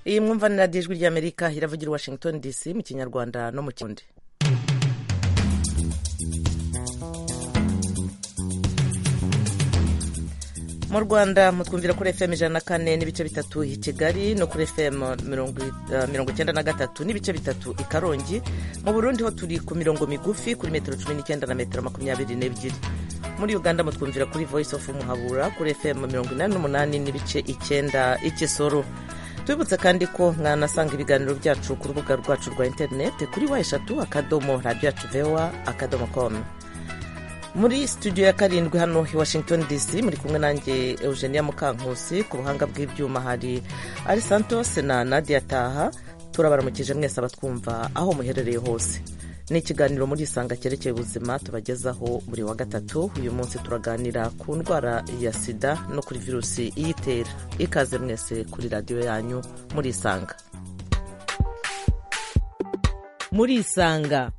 iyi mwumva ni radiyo ijwi ry'amerika iravugira i washington dc mu kinyarwanda no mu kirundi mu rwanda mutwumvira kuri fm ijana na kane n'ibice bitatu i kigali no kuri fm mirongo icyenda na gatatu n'ibice bitatu i karongi mu burundi ho turi ku mirongo migufi kuri metero cumi n'icyenda na metero makumyabiri n'ebyiri muri uganda mutwumvira kuri voice of muhabura kuri fm mirongo inani n'umunani n'ibice icyenda ikisoro tubibutse kandi ko mwanasanga ibiganiro byacu ku rubuga rwacu rwa interineti kuri wa eshatu akadomo radiyo yacu vewa akadomo komu muri studio ya karindwi hano i washington dc muri kumwe nanjye eugenia mukankusi ku buhanga bw'ibyuma hari ari santos na nadia taha turabaramukije mwese abatwumva aho muherereye hose ni ikiganiro muri isanga cyerekeye ubuzima tubagezaho buri wa gatatu uyu munsi turaganira ku ndwara ya sida no kuri virusi iyitera ikaze mwese kuri radiyo yanyu muri isanga muri isanga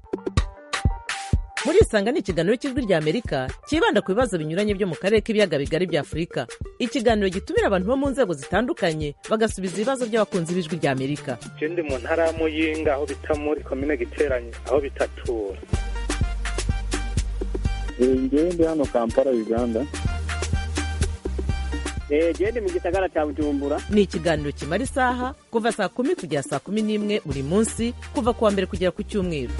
muri isanga ni ikiganiro cy'ijwi rya amerika cyibanda ku bibazo binyuranye byo mu karere k'ibiyaga bigari bya afurika ikiganiro gitumira abantu bo mu nzego zitandukanye bagasubiza ibibazo by'abakunzi b'ijwi rya amerika icyo ndi mu ntara y'amuyinga aho bita muri komine giteranye aho bitatura njyewe ndi hano kampala uganda genda mu gisagara cya bujumbura ni ikiganiro kimara isaha kuva saa kumi kugera saa kumi n'imwe buri munsi kuva ku wa mbere kugera ku cyumweru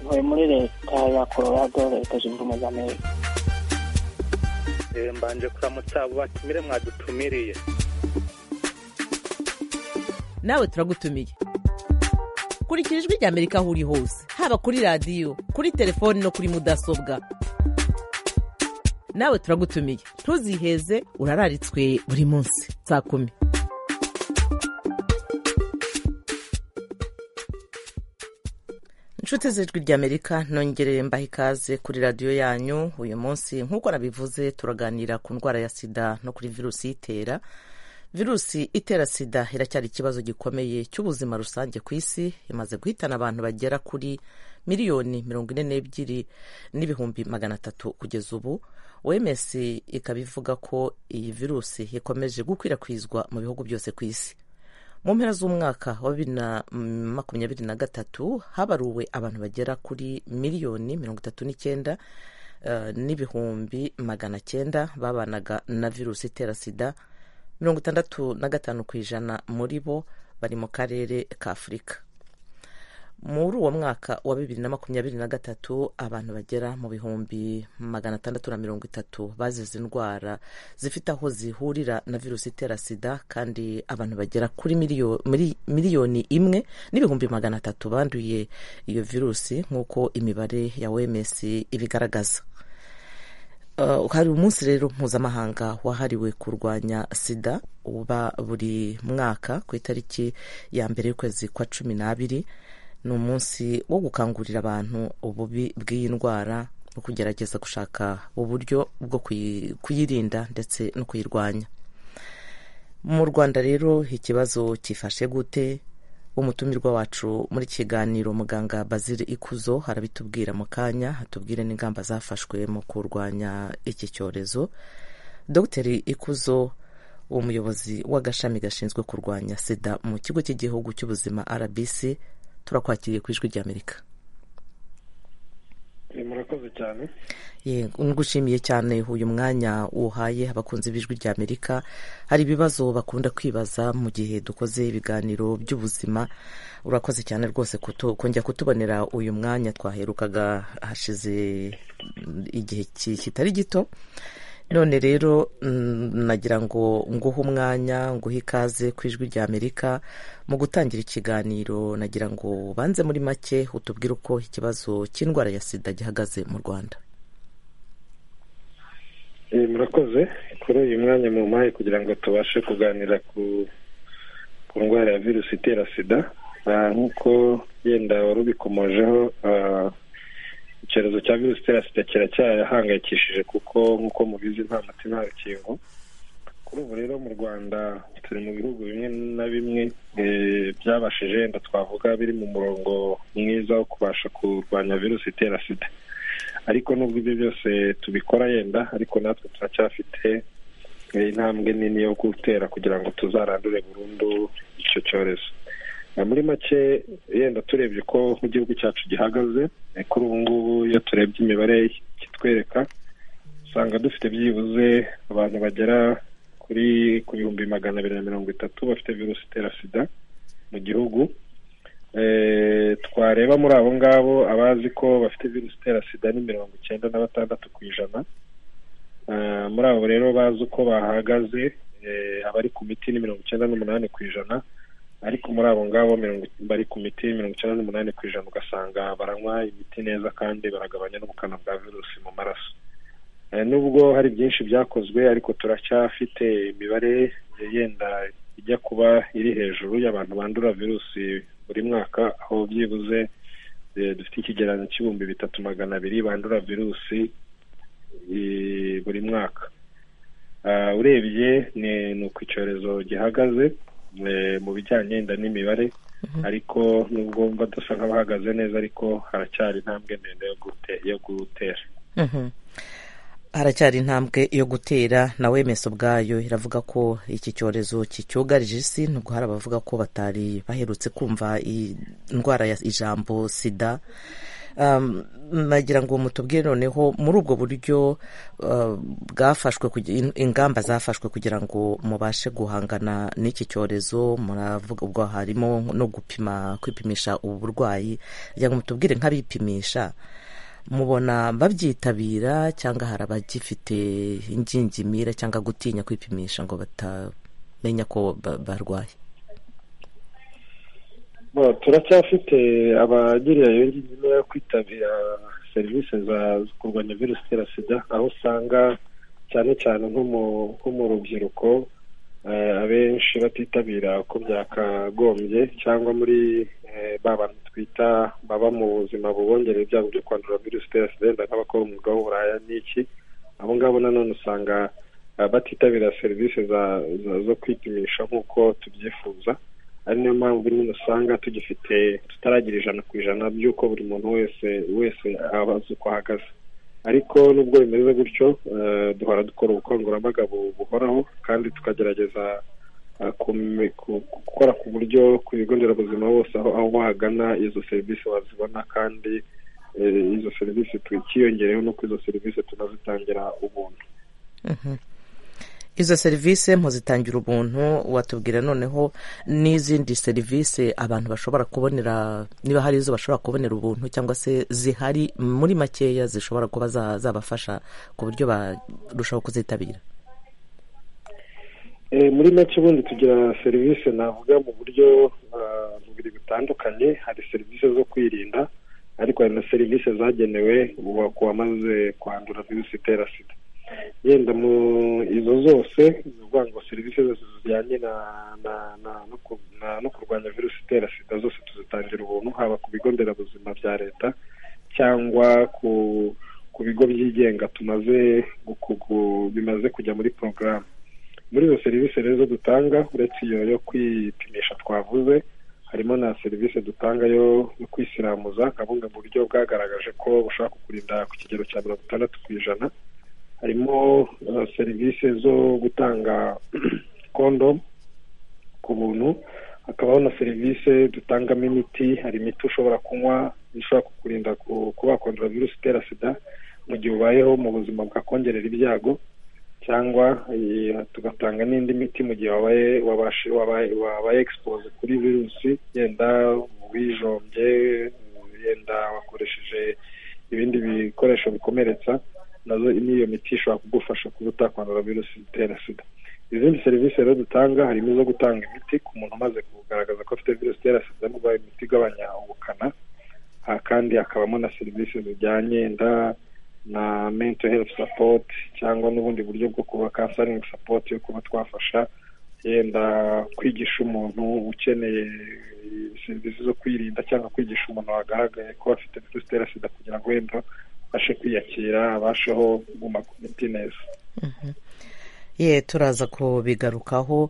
ntuye muri leta ya colorado leta zunze ubumwe za amerika mbanje kuramutsa abo batumire mwadutumiriye nawe turagutumiye kurikira ijwi rya amerika aho uri hose haba kuri radiyo kuri telefoni no kuri mudasobwa nawe turagutumiye ntuziheze urararitswe buri munsi saa kumi inshuti z'ijwi ry'amerika nongereye mbaha ikaze kuri radiyo yanyu uyu munsi nk'uko nabivuze turaganira ku ndwara ya sida no kuri virusi itera virusi itera sida iracyari ikibazo gikomeye cy'ubuzima rusange ku isi imaze guhitana abantu bagera kuri miliyoni mirongo ine n'ebyiri n'ibihumbi magana atatu kugeza ubu oms ikaba ivuga ko iyi virusi ikomeje gukwirakwizwa mu bihugu byose ku isi mu mpera z'umwaka wa bibiri na makumyabiri na gatatu habaruwe abantu bagera kuri miliyoni mirongo itatu n'icyenda n'ibihumbi magana cyenda babanaga na virusi itera sida mirongo itandatu na gatanu ku ijana muri bo bari mu karere ka afurika muri uwo mwaka wa bibiri na makumyabiri na gatatu abantu bagera mu bihumbi magana atandatu na mirongo itatu bazize indwara zifite aho zihurira na virusi itera sida kandi abantu bagera kuri miliyoni imwe n'ibihumbi magana atatu banduye iyo virusi nk'uko imibare ya OMS ibigaragaza hari umunsi rero mpuzamahanga wahariwe kurwanya sida uba buri mwaka ku itariki ya mbere y'ukwezi kwa cumi n'abiri ni umunsi wo gukangurira abantu ububi bw'iyi ndwara no kugerageza gushaka uburyo bwo kuyirinda ndetse no kuyirwanya mu rwanda rero ikibazo cyifashe gute umutumirwa wacu muri kiganiro muganga bazire ikuzo arabitubwira mu kanya hatubwire n'ingamba zafashwe mu kurwanya iki cyorezo dr ikuzo umuyobozi w'agashami gashinzwe kurwanya sida mu kigo cy'igihugu cy'ubuzima rbc turakwakiriye ku ijwi ry'amerika murakoze cyane ngushimiye cyane uyu mwanya uhaye abakunzi b'ijwi rya amerika hari ibibazo bakunda kwibaza mu gihe dukoze ibiganiro by'ubuzima urakoze cyane rwose kongera kutubonera uyu mwanya twaherukaga hashize igihe kitari gito none rero nagira ngo nguhe umwanya nguhe ikaze ku ijwi rya amerika mu gutangira ikiganiro nagira ngo ubanze muri make utubwire uko ikibazo cy'indwara ya sida gihagaze mu rwanda murakoze kuri uyu mwanya mu mpaye kugira ngo tubashe kuganira ku ndwara ya virusi itera sida nk'uko yenda wari ubikomojeho icyorezo cya virusi itera sida kiracyahangayikishije kuko nk'uko mubizi nta muti nta rukingo kuri ubu rero mu rwanda turi mu bihugu bimwe na bimwe byabashije wenda twavuga biri mu murongo mwiza wo kubasha kurwanya virusi itera sida ariko nubwo ibyo byose tubikora yenda ariko natwe turacyafite intambwe nini yo gutera kugira ngo tuzarandure burundu icyo cyorezo muri make yenda turebye uko igihugu cyacu gihagaze kuri ubu ngubu iyo turebye imibare kitwereka usanga dufite byibuze abantu bagera kuri ku bihumbi magana abiri na mirongo itatu bafite virusi itera sida mu gihugu twareba muri abo ngabo abazi ko bafite virusi itera sida ni mirongo icyenda na batandatu ku ijana muri abo rero bazi uko bahagaze abari ku miti ni mirongo icyenda n'umunani ku ijana ariko muri abo ngabo bari ku miti mirongo icyenda n'umunani ku ijana ugasanga baranywa imiti neza kandi baragabanya n'ubukana bwa virusi mu maraso nubwo hari byinshi byakozwe ariko turacyafite imibare yenda ijya kuba iri hejuru y'abantu bandura virusi buri mwaka aho byibuze dufite ikigereranyo cy'ibihumbi bitatu magana abiri bandura virusi buri mwaka urebye ni uko icyorezo gihagaze mu bijyanye yenda n'imibare ariko nubwo mba dusa nk'abahagaze neza ariko haracyari intambwe ndende yo gutera haracyari intambwe yo gutera na wemesi ubwayo iravuga ko iki cyorezo kicyugarije isi nubwo hari abavuga ko batari baherutse kumva indwara ya ijambo sida nagira ngo mutubwire noneho muri ubwo buryo bwafashwe ingamba zafashwe kugira ngo mubashe guhangana n'iki cyorezo muravuga ubwo harimo no gupima kwipimisha ubu burwayi kugira ngo mutubwire nk'abipimisha mubona babyitabira cyangwa hari abagifite ingingimira cyangwa gutinya kwipimisha ngo batamenya ko barwaye turacyafite abagiriye iyo ngingimira yo kwitabira serivisi za kurwanya virusi itera sida aho usanga cyane cyane nko mu rubyiruko abenshi batitabira uko byakagombye cyangwa muri ba bantu twita baba mu buzima bubongerera ibyago byo kwandura virusi itera sida nk'abakora umwuga w'uburaya n'iki abo ngabo nanone usanga batitabira serivisi zo kwipimisha nk'uko tubyifuza ari niyo mpamvu nyine usanga tugifite tutaragira ijana ku ijana by'uko buri muntu wese wese abazi uko ahagaze ariko nubwo bimeze gutyo duhora dukora ubukangurambaga buhoraho kandi tukagerageza gukora ku buryo ku bigo nderabuzima hose aho bahagana izo serivisi bazibona kandi izo serivisi twikiyongereyeho nuko izo serivisi tunazitangira ubuntu izo serivisi muzitangira ubuntu watubwira noneho n'izindi serivisi abantu bashobora kubonera niba hari izo bashobora kubonera ubuntu cyangwa se zihari muri makeya zishobora kuba zabafasha ku buryo barushaho kuzitabira muri make ubundi tugira serivisi navuga mu buryo bubiri butandukanye hari serivisi zo kwirinda ariko hari na serivisi zagenewe wamaze kwandura virusi itera sida yenda mu izo zose ni ukuvuga ngo serivisi zose zijyanye no kurwanya virusi itera sida zose tuzitangira ubuntu haba ku bigo nderabuzima bya leta cyangwa ku bigo byigenga tumaze bimaze kujya muri porogaramu muri izo serivisi rero dutanga uretse iyo yo kwipimisha twavuze harimo na serivisi dutanga yo kwisiramuza nka bumwe mu buryo bwagaragaje ko bushobora kukurinda ku kigero cya mirongo itandatu ku ijana harimo serivisi zo gutanga kondomu ku buntu hakabaho na serivisi dutangamo imiti hari imiti ushobora kunywa ishobora kukurinda kuba kwandura virusi itera sida mu gihe ubayeho mu buzima bwakongerera ibyago cyangwa tugatanga n'indi miti mu gihe wabaye egisipoze kuri virusi yenda wijombye yenda wakoresheje ibindi bikoresho bikomeretsa nazo n'iyo miti ishobora kugufasha kuba utakwandura virusi itera sida izindi serivisi rero dutanga harimo izo gutanga imiti ku muntu umaze kugaragaza ko afite virusi itera sida niba imiti igabanya ubukana kandi hakabamo na serivisi zijyanye nda na mento herifu sapoti cyangwa n'ubundi buryo bwo kuba kansaringi sapoti yo kuba twafasha yenda kwigisha umuntu ukeneye serivisi zo kwirinda cyangwa kwigisha umuntu wagaragaye ko afite virusi itera sida kugira ngo wenda abashe kwiyakira abasheho kuguma ku miti neza ye turaza kubigarukaho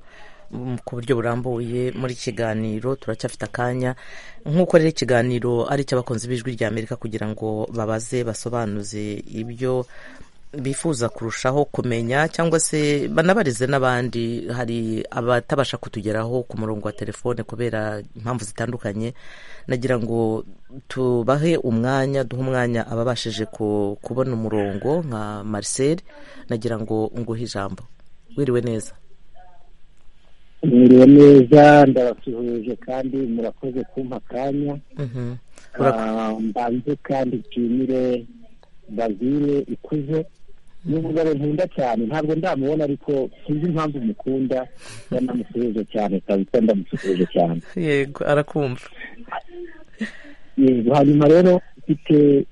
ku buryo burambuye muri kiganiro turacyafite akanya nk'uko rero ikiganiro ari icy'abakunzi b'ijwi ry'amerika kugira ngo babaze basobanuze ibyo bifuza kurushaho kumenya cyangwa se banabarize n'abandi hari abatabasha kutugeraho ku murongo wa telefone kubera impamvu zitandukanye nagira ngo tubahe umwanya duhe umwanya ababashije ku- kubona umurongo nka Marcel nagira ngo nguhe ijambo wiriwe neza mwiriwe neza ndabasuhuje kandi murakoze kumpa akanya Mhm. Ah, mbanze kandi nshimire bazire ikuze n'umugabo nkunda cyane ntabwo ndamubona ariko sinzi impamvu mukunda yanamusuhuje cyane kabisa ndamusuhuje cyane yego arakumva yego hanyuma rero mfite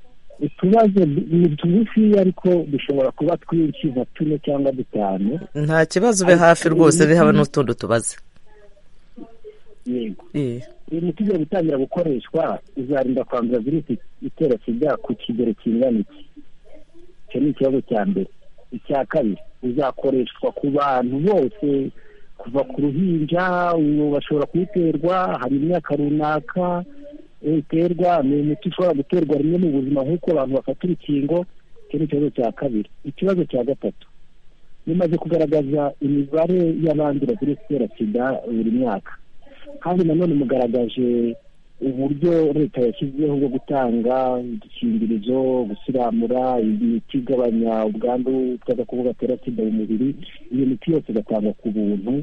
utubazo ni tugufiya ariko dushobora kuba twinshi nka tune cyangwa dutanu nta kibazo ube hafi rwose haba n'utundi tubaze yego Eh, uyu muti ugiye gutangira gukoreshwa uzarinda kwandura virusi itera sida ku kigero kingana iki icyo ni ikibazo cya mbere icya kabiri uzakoreshwa ku bantu bose kuva ku ruhinja ubu bashobora kuwuterwa hari imyaka runaka uterwa ni umuti ushobora guterwa rimwe mu buzima nk'uko abantu bafata urukingo icyo ni ikibazo cya kabiri ikibazo cya gatatu bimaze kugaragaza imibare y'abandura virusi itera sida buri mwaka kandi nanone mugaragaje uburyo leta yashyizeho bwo gutanga udukingirizo gusiramura imiti igabanya ubwandu bw'agakoko gatera sida mu mubiri iyo miti yose igatangwa ku buntu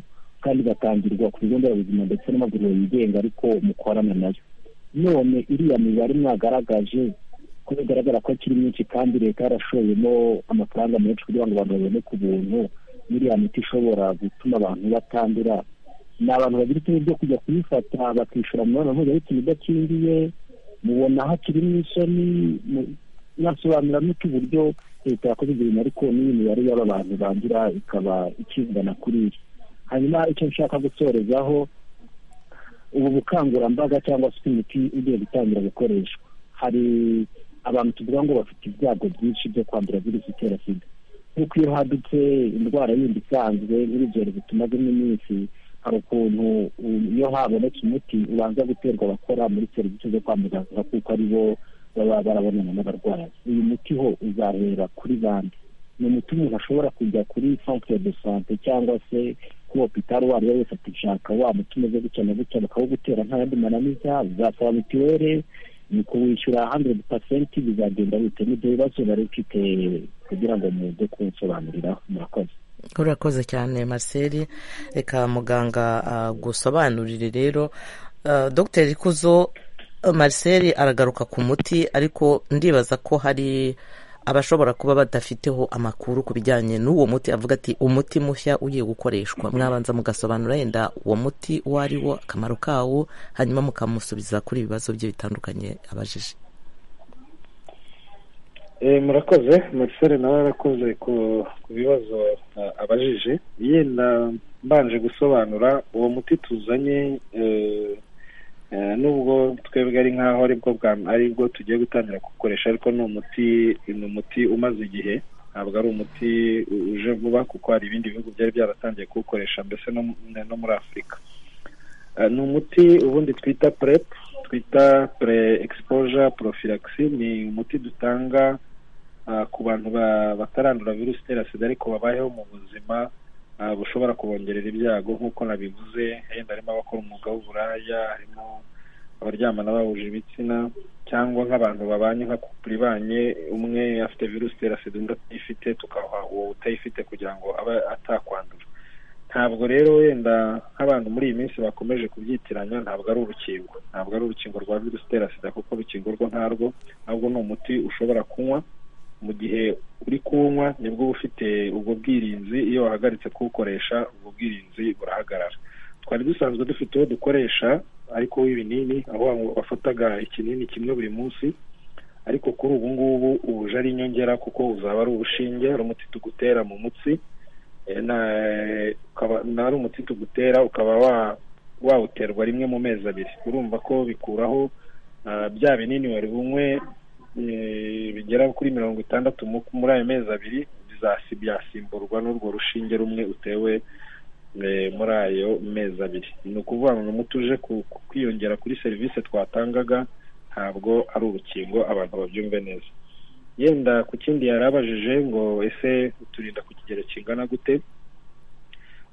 kandi igatangirwa ku bigo nderabuzima ndetse n'amavuriro yigenga ariko mukorana nayo none iriya mibare mwagaragaje ko bigaragara ko akiri myinshi kandi leta yarashoyemo amafaranga menshi kugira ngo abantu babone ku buntu n'iriya miti ishobora gutuma abantu batandura ni abantu bagira ikibazo byo kujya kuyifata bakishyura mu mibonano mpuzabitsina idakingiye mubona hakirimo isoni mu- mwasobanuriramo iki uburyo leta yakoze ibintu ariko n'iyi mibare y'aba bantu bandura ikaba ikingana kuri iri hanyuma icyo nshaka gusorezaho ubu bukangurambaga cyangwa se imiti igiye gutangira gukoreshwa hari abantu tuvuga ngo bafite ibyago byinshi byo kwandura virusi itera sida nk'uko iyo hadutse indwara yindi isanzwe nk'ibigero bituma rimwe iminsi hari ukuntu um, iyo habonetse umuti ubanza guterwa abakora muri serivisi zo kwa muganga kuko ari bo baba barabonana n'abarwayi uyu muti ho uzahera kuri bande ni umuti umuntu ashobora kujya kuri centre de sante cyangwa se ku hopitali uwo ari we wese akishaka wa muti umeze gutya na gutya bakawugutera nta yandi mananiza uzasaba mituweli ni kuwishyura handuredi pasenti bizagenda bite n'ibyo bibazo bari mfite kugira ngo muze kunsobanuriraho murakoze urakoze cyane Marcel reka muganga agusobanurire rero Ah, Dr ikuzo Marcel aragaruka ku muti ariko ndibaza ko hari abashobora kuba badafiteho amakuru ku bijyanye n'uwo muti avuga ati umuti mushya ugiye gukoreshwa mwabanza mugasobanura yenda uwo muti uwo ari wo akamaro kawo hanyuma mukamusubiza kuri ibibazo bye bitandukanye abajije Eh, murakoze marcel nawe arakoze ku ku bibazo ah, abajije yenda mbanje gusobanura uwo muti tuzanye eh, eh, nubwo twebwe ari nkaho aribwo bwa aribwo tugiye gutangira gukoresha ariko ni umuti ni umuti umaze igihe ntabwo ari umuti u- uje vuba kuko hari ibindi bihugu byari byaratangiye kuwukoresha mbese no mu- no muri afurika Eh, ni umuti ubundi twita prep twita pre exposure prophylaxis ni umuti dutanga ah, ku bantu ba- batarandura virusi itera sida ariko babayeho mu buzima ah, bushobora kubongerera ibyago nk'uko nabivuze yenda harimo abakora umwuga w'uburaya harimo abaryamana bahuje ibitsina cyangwa nk'abantu babanye nka kupure ibanye umwe afite virusi itera sida undi atayifite tukaha uwo utayifite kugira ngo abe atakwandura ntabwo rero wenda nk'abantu muri iyi minsi bakomeje kubyitiranya ntabwo ari urukingo ntabwo ari urukingo rwa virusi itera sida kuko urukingo rwo ntarwo ahubwo ni umuti ushobora kunywa mu gihe uri kuwunywa nibwo uba ufite ubwo bwirinzi iyo wahagaritse kuwukoresha ubwo bwirinzi burahagarara twari dusanzwe dufite uwo dukoresha ariko w'ibinini aho wafataga ikinini kimwe buri munsi ariko kuri ubu ngubu ubuje ari inyongera kuko uzaba ari urushinge ari umuti tugutera mu mutsi Eh, na- ukaba na ari umuti tugutera ukaba wa- wawuterwa rimwe mu mezi abiri urumva ko bikuraho ah, bya binini wari bunywe eh, bigera kuri mirongo itandatu mu- muri ayo mezi abiri bizasi byasimburwa n'urwo rushinge rumwe utewe eh, muri ayo mezi abiri ni ukuvuga ngo ni umuti uje ku- ku- kwiyongera kuri serivisi twatangaga ntabwo ari urukingo abantu babyumve neza yenda ku kindi yari abajije ngo ese uturinda ku kigero kingana gute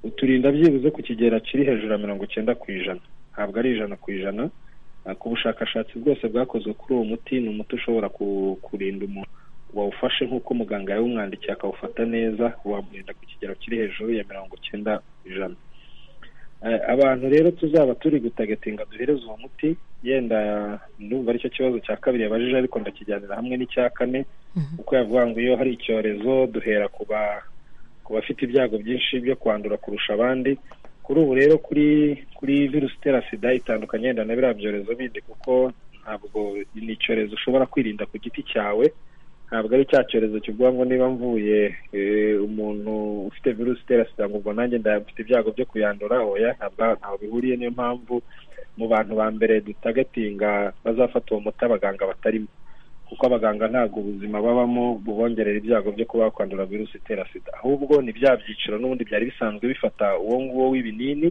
uturinda byibuze ku kigero kiri hejuru ya mirongo icyenda ku ijana ntabwo ari ijana ku ijana Ah, ku bushakashatsi bwose bwakozwe kuri uwo muti ni umuti ushobora ku- kurinda umuntu wawufashe nk'uko muganga yawumwandikiye akawufata neza wamurinda ku kigero kiri hejuru ya mirongo icyenda ku ijana Eh, abantu rero tuzaba turi gutagetinga duhereze uwo muti yenda ndumva aricyo kibazo cya kabiri yabajije ariko ndakijyanira hamwe n'icya kane kuko yavuga ngo iyo hari icyorezo duhera ku ba- ku bafite ibyago byinshi byo kwandura kurusha abandi kuri ubu rero kuri kuri virusi itera sida itandukanye yenda na biriya byorezo bindi kuko ntabwo ni icyorezo ushobora kwirinda ku giti cyawe ntabwo ari cya cyorezo kivuga ngo niba mvuye eh, umuntu ufite virusi itera sida ngo ubwo nanjye ndafite ibyago byo kuyandura oya ntabwo ntaho bihuriye niyo mpamvu mu bantu ba mbere dutagatinga bazafata uwo muti abaganga batarimo kuko abaganga ntabwo ubuzima babamo bubongerera ibyago byo kuba bakwandura virusi itera sida ahubwo ni bya byiciro n'ubundi byari bisanzwe bifata uwo nguwo w'ibinini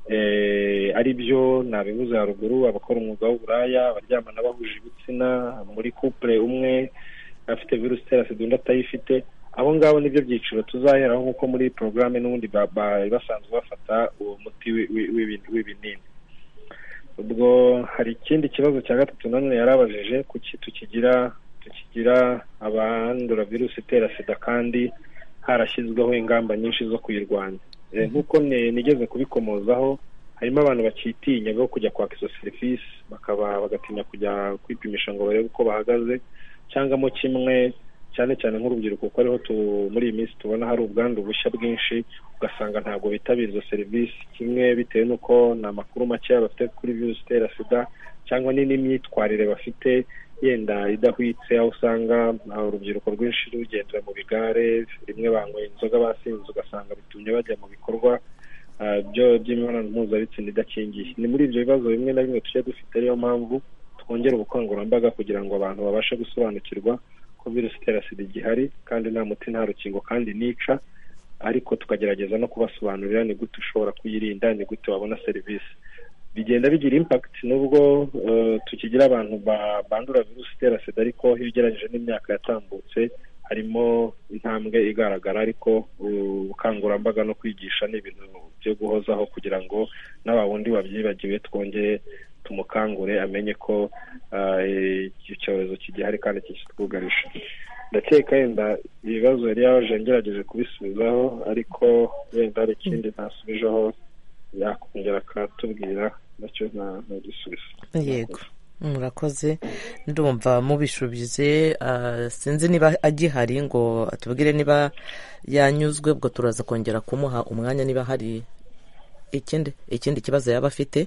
eh, ari byo nabivuze haruguru abakora umwuga w'uburaya abaryamana bahuje ibitsina muri couple umwe afite virusi itera sida undi atayifite abo ngabo nibyo byiciro tuzaheraho nk'uko muri iyi porogaramu n'ubundi ba- bari basanzwe bafata uwo muti wi- wi- w'ibi- w'ibinini ubwo hari ikindi kibazo cya gatatu nanone yarabajije kuki tukigira tukigira abandura virusi itera sida kandi harashyizweho ingamba nyinshi zo kuyirwanya Eh, nk'uko ni- nigeze kubikomozaho harimo abantu bakitinya bo kujya kwaka izo serivisi bakaba bagatinya kujya kwipimisha ngo barebe uko bahagaze cyangwa mo kimwe cyane cyane nk'urubyiruko kuko ariho tu- muri iyi minsi tubona hari ubwandu bushya bwinshi ugasanga ntabwo bitabira izo serivisi kimwe bitewe n'uko ni amakuru makeya bafite kuri virusi itera sida cyangwa ni n'imyitwarire bafite yenda idahwitse aho usanga ah, urubyiruko rwinshi rugendera mu bigare rimwe banyweye inzoga basinze ugasanga bitumye bajya mu bikorwa ah, byo- by'imibonano mpuzabitsina idakingiye ni muri ibyo bibazo bimwe na bimwe tujya dufite ariyo mpamvu twongera ubukangurambaga kugira ngo abantu babashe gusobanukirwa ko virusi itera sida igihari kandi nta muti nta rukingo kandi nica ariko tukagerageza no kubasobanurira ni gute ushobora kuyirinda ni gute wabona serivisi bigenda bigira impact nubwo eh, tukigira abantu ba- bandura virusi itera sida ariko iyo ugereranyije n'imyaka yatambutse harimo intambwe igaragara ariko uh, ubukangurambaga no kwigisha ni ibintu byo guhozaho kugira ngo na wa wundi wabyibagiwe twongere tumukangure amenye ko ah, eh, iki cyorezo kigihari kandi kitwugarije ndakeka yenda ibibazo yari yaje ngerageje kubisubizaho ariko wenda hari ikindi ntasubijeho yakongera akatubwira nacyo nta- ntagisubizo yego murakoze ndumva mubishubize ah, sinzi niba agihari ngo atubwire niba yanyuzwe ubwo turaza kongera kumuha umwanya niba hari ikindi ikindi kibazo yaba afite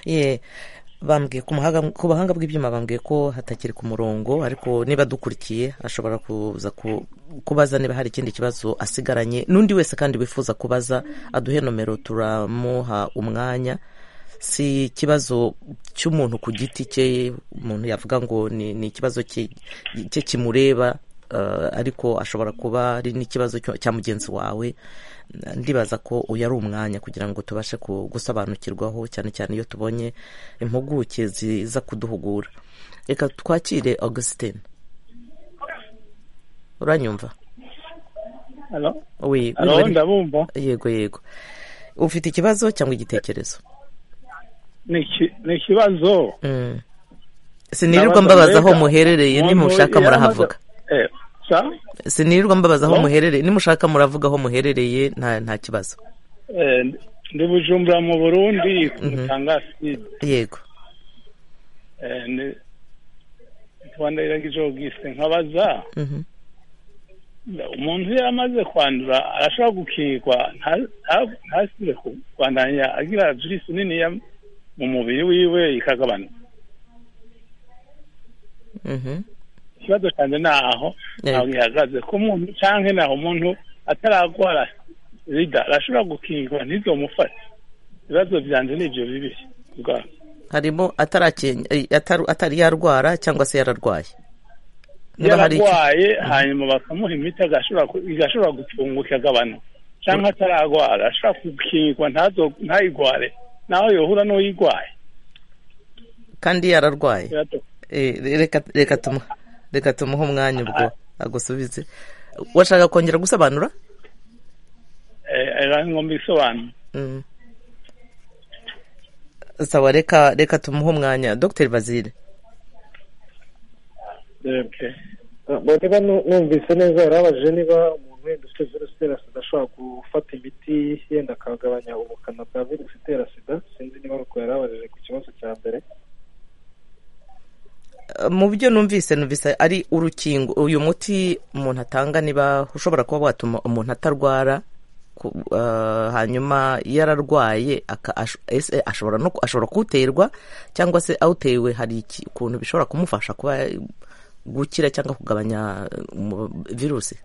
ye bambwiye ku mahanga- ku bahanga bw'ibyuma bambwiye ko hatakiri ku murongo ariko niba dukurikiye ashobora kuza ku- kubaza niba hari ikindi kibazo asigaranye n'undi wese kandi wifuza kubaza aduhe nomero turamuha umwanya si ikibazo cy'umuntu ku giti cye umuntu yavuga ngo ni ni ikibazo cye cye kimureba eh, ariko ashobora kuba ari n'ikibazo cyo- cya mugenzi wawe ndibaza ko uyu ari umwanya kugira ngo tubashe ku- gusobanukirwaho cyane cyane iyo tubonye impuguke ziza kuduhugura reka twakire augustin uranyumva we alo ndabumva yego yego ufite ikibazo cyangwa igitekerezo ni iki- ni ikibazo Mm. sinirirwa mbabaza aho muherereye Umuntu nimushaka yamaze- murahavuga Eh, sa? sinirirwa mbabaza aho Hello? muherereye nimushaka muravuga aho muherereye nta nta kibazo Eh, ndi bujumbura mu burundi ku Mhm. mutangaside yego twandagiragije ubwise nkabaza Mhm. umuntu iyo amaze kwandura arashobora gukingirwa nta- nta- ntasubire kwandanya agira virisi niniya mu mubiri wiwe ikagabanuka Mhm. ikibazo cyane ni aho Yego. ntabwo ihagaze ko umuntu cyangwa naho umuntu ataragwara sida arashobora gukingirwa ntizo mufate ibibazo byanjye ni ibyo bibiri bwa- harimo atarakenya eh, ataru- atari yarwara cyangwa se yararwaye Niba hari iki- yararwaye hanyuma bakamuha imiti agashobora ku- igashobora gutunguka agabanuka cyangwa atararwara ashobora gukingirwa ntazo ntayigware naho yohura n'uyirwaye kandi yararwaye Eh, reka reka tumuhe reka tumuhe umwanya ubwo agusubize washaka kongera gusobanura ari ngombwa isobanura Mm. sawa reka reka tumuhe umwanya dr bazire niba numvise neza yarabajije niba umuntu wenda ufite virusi itera sida ashobora gufata imiti yenda akagabanya ubukana bwa virusi itera sida sinzi niba ari uko yarabajije ku kibazo cya mbere Eh, mu byo numvise numvise ari urukingo uyu muti umuntu atanga niba ushobora kuba watuma umuntu atarwara ku- eh, hanyuma yararwaye aka- ash- ese ashobora no ku- ashobora kuwuterwa cyangwa se awutewe hari iki- ukuntu bishobora kumufasha kuba eh, gukira cyangwa kugabanya eh, umu- virusi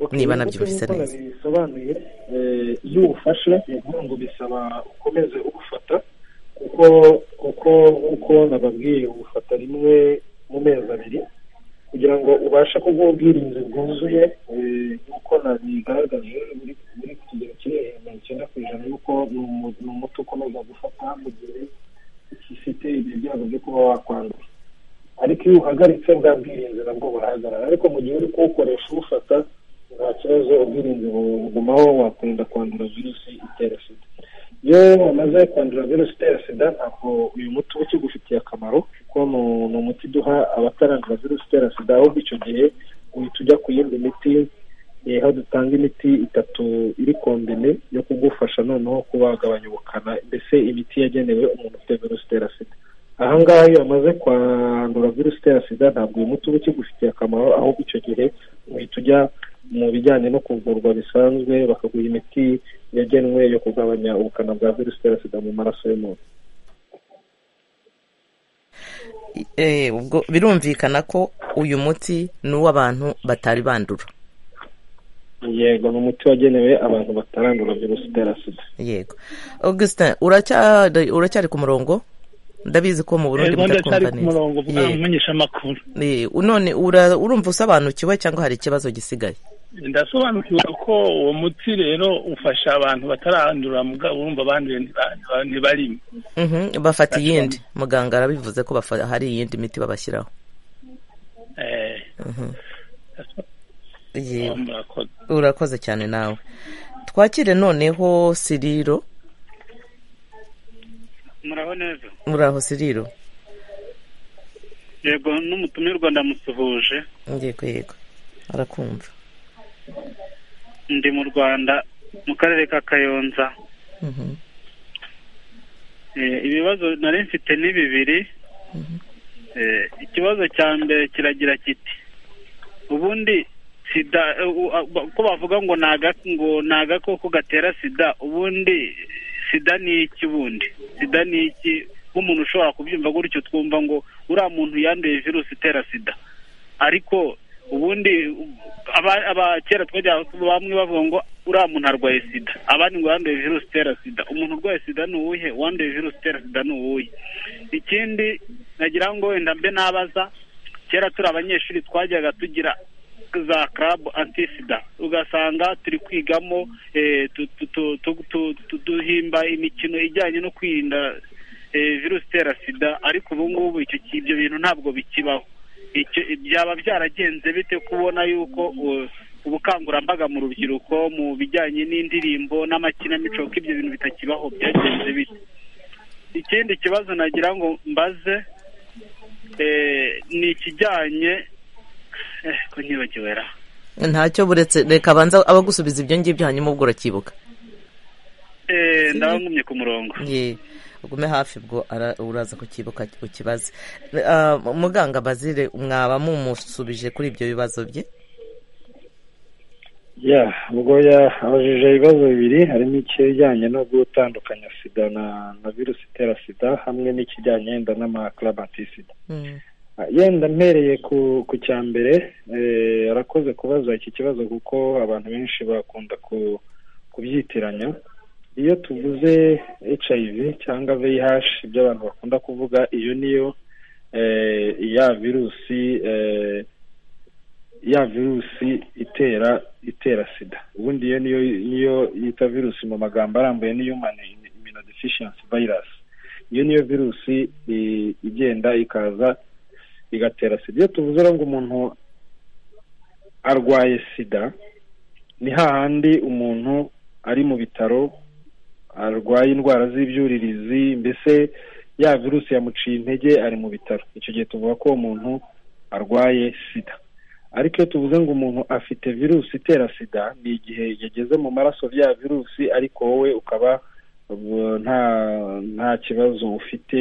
Ok, Niba ubu nabyumvise ngubu neza. bisobanuye eh, iyo uwufashe ni ukuvuga ngo bisaba ukomeze ugufata kuko kuko uko nababwiye ufata rimwe mu mezi abiri kugira ngo ubashe kuguha ubwirinzi bwuzuye eh, nk'uko nabigaragaje buri buri ku kigero kiri hejuru ya mirongo icyenda ku ijana yuko ni umu- ni umuti ukomeza gufata mu gihe ufite ibyo byago byo kuba wakwandura ariko iyo uhagaritse bwa bwirinzi nabwo burahagarara ariko mu gihe uri kuwukoresha uwufata nta kibazo ubwirinzi bugumaho wakwirinda kwandura virusi itera sida iyo wamaze kwandura virusi itera sida ntabwo uyu muti uba ukigufitiye akamaro kuko ni- ni umuti duha abatarandura virusi itera sida ahubwo icyo gihe uhita ujya ku yindi miti eh, aho dutanga imiti itatu iri kombine yo kugufasha noneho kuba wagabanya ubukana mbese imiti yagenewe umuntu ufite virusi itera sida ahangaha iyo bamaze kwandura virusi itera sida ntabwo uyu muti uba ukigufitiye akamaro ahubwo icyo gihe uhita ujya mu bijyanye no kuvurwa bisanzwe bakaguha imiti yagenwe yo kugabanya ubukana bwa virusi itera sida mu maraso y'umuntu Eh, ubwo birumvikana ko uyu muti ni uw'abantu batari bandura yego ni umuti wagenewe abantu batarandura virusi itera sida yego augustin uracyari uracyari ku murongo ndabizi ko mu burundi rwanda cyari mutatwumva ku murongo neza bwa Ye- mumenyesha amakuru ye, none ura- urumva usobanukiwe cyangwa hari ikibazo gisigaye ndasobanukirwa ko uwo muti rero ufasha abantu batarandura mugabo urumva abanduye ntiba- ntibarimo Mhm, bafata iyindi muganga arabivuze ko bafa- hari iyindi miti babashyiraho Eh, Yego. murakoze urakoze cyane nawe twakire noneho siriro muraho neza muraho siriro yego n'umutumirwa ndamusuhuje yego yego arakumva ndi mu rwanda mu karere ka kayonza Mhm, Eh, ibibazo nari mfite ni bibiri Eh, ikibazo cya mbere kiragira kiti ubundi sida eh, u- a- ba- ko bavuga ngo ni aga- ngo ni agakoko gatera sida ubundi sida ni iki ubundi sida ni iki nk'umuntu ushobora kubyumva gutyo twumva ngo uriya muntu yanduye virusi itera sida ariko ubundi u- aba- aba- kera twajya bamwe bavuga ngo uriya muntu arwaye sida abandi ngo yanduye virusi itera sida umuntu urwaye sida ni uwuhe uwanduye virusi itera sida ni uwuhe ikindi nagira ngo wenda mbe nabaza kera turi abanyeshuri twajyaga tugira za karabu antisida ugasanga turi kwigamo eh, tu- tu- tu- tu- tu- tu- duhimba imikino ijyanye no kwirinda eh, virusi itera sida ariko ubu ngubu icyo ki- ibyo bintu ntabwo bikibaho icyo byaba byaragenze bite kubona yuko uh, ubukangurambaga mu rubyiruko mu bijyanye n'indirimbo n'amakinamico ko ibyo bintu bitakibaho byagenze bite ikindi kibazo nagira ngo mbaze eh, ni ikijyanye eh, ko nyibagiwe ra ntacyo buretse reka abanza abagusubiza ibyo ngibyo hanyuma ubwo uracyibuka Eh, ndaba ngumye ku murongo ye ugume hafi bwo ara- uraza kukibuka ukibaze Ah, muganga bazire mwaba mumusubije kuri ibyo bibazo bye ya ubwo yabajije ibibazo bibiri harimo ikijyanye no gutandukanya sida na na virusi itera sida hamwe n'ikijyanye yenda n'amakarabatisida Mm, yenda mpereye ku ku cya mbere eh, arakoze kubaza iki kibazo kuko abantu benshi bakunda ku kubyitiranya iyo tuvuze hiv cyangwa vih ibyo abantu bakunda kuvuga iyo niyo eh, ya virusi eh, ya virusi itera itera sida ubundi iyo niyo niyo yita virusi mu magambo arambuye ni human immunodeficiency virus iyo niyo virusi i- igenda ikaza igatera sida iyo tuvuze rero ngo umuntu arwaye sida ni hahandi umuntu ari mu bitaro arwaye indwara z'ibyuririzi mbese ya virusi yamuciye intege ari mu bitaro icyo gihe tuvuga ko uwo muntu arwaye sida ariko iyo tuvuze ngo umuntu afite virusi itera sida ni igihe yageze mu maraso bya virusi ariko wowe ukaba uh, nta nta kibazo ufite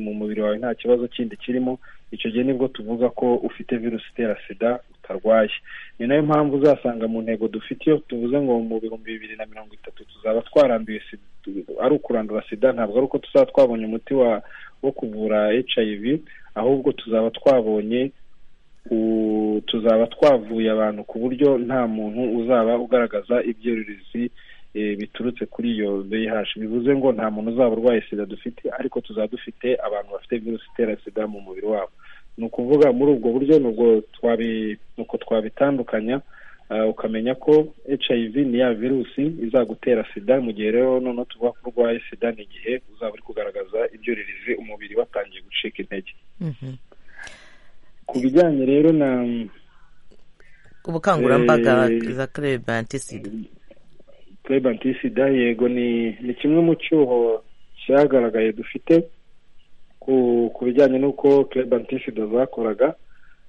mu mubiri wawe nta kibazo kindi kirimo icyo gihe nibwo tuvuga ko ufite virusi itera sida utarwaye ni nayo mpamvu uzasanga mu ntego dufite iyo tuvuze ngo mu bihumbi bibiri na mirongo itatu tuzaba twaranduye sida ari ukurandura sida ntabwo ari uko tuzaba twabonye umuti wa wo kuvura hiv ahubwo tuzaba twabonye u- tuzaba twavuye abantu ku buryo nta muntu uzaba ugaragaza ibyuririzi eh, biturutse kuri iyo VIH bivuze ngo nta muntu uzaba urwaye sida dufite ariko tuzaba dufite abantu bafite virusi itera sida mu mubiri wabo ni ukuvuga muri ubwo buryo ni ubwo twabi ni uko twabitandukanya ah, ukamenya ko HIV ni ya virusi izagutera sida mu gihe rero noneho tuvuga ko urwaye sida ni igihe uzaba uri kugaragaza ibyuririzi umubiri watangiye gucika intege Mhm. ku bijyanye rero na ubukangurambaga Eh, za clebantisida Clebanti sida yego ni ni kimwe mu cyuho cyagaragaye dufite ku ku bijyanye n'uko Clebanti sida zakoraga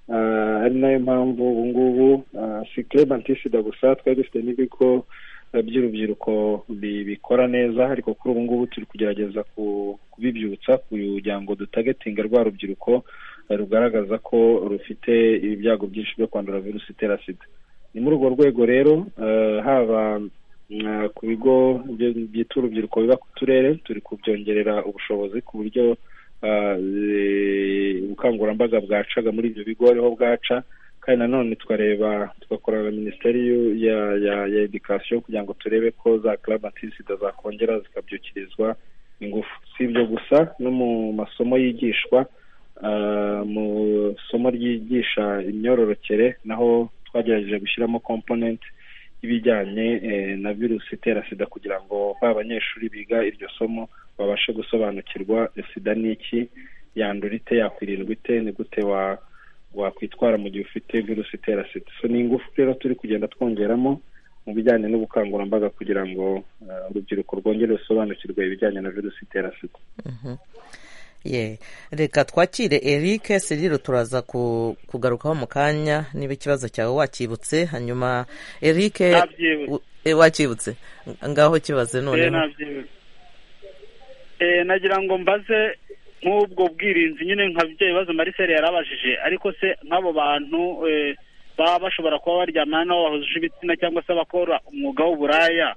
Ah, ari nayo mpamvu ubu ngubu ah, si Clebanti sida gusa twari dufite n'ibigo eh, by'urubyiruko bi- bikora neza ariko kuri ubu ngubu turi kugerageza ku- kubibyutsa kugira ngo dutagetinga rwa rubyiruko eh, rugaragaza ko rufite ibyago byinshi byo kwandura virusi itera sida ni muri urwo rwego rero eh, haba mm, ku bigo byo- byita urubyiruko biba ku turere turi kubyongerera ubushobozi ku buryo eh, ubukangurambaga bwacaga muri ibyo bigo ariho bwaca kandi nanone tukareba tugakorana na minisiteri y'u- ya ya ya edikasiyo kugira ngo turebe ko za karabatisida zakongera zikabyukirizwa ingufu si ibyo gusa no mu masomo yigishwa ah, mu isomo ryigisha imyororokere naho twagerageje gushyiramo komponenti y'ibijyanye eh, na virusi itera sida kugira ngo ba banyeshuri biga iryo somo babashe gusobanukirwa eh, sida ni iki yandura ite yakwirindwa ite ni gute wa wakwitwara mu gihe ufite virusi itera sida so ni ingufu rero turi kugenda twongeramo mu bijyanye n'ubukangurambaga kugira ngo eh, urubyiruko rwongere rusobanukirwe ibijyanye na virusi itera sida ye reka twakire eric seriro turaza ku- kugarukaho mu kanya niba ikibazo cyawe wacyibutse hanyuma eric Nabyibutse. u- e, wacyibutse ngaho kibaze Eh, noneho nabyibutse. Eh, nagira ngo mbaze nk'ubwo bwirinzi nyine nka bya bibazo marisere yarabajije ariko se nk'abo bantu eh, baba bashobora kuba baryamana n'abo bahuje ibitsina cyangwa se abakora umwuga w'uburaya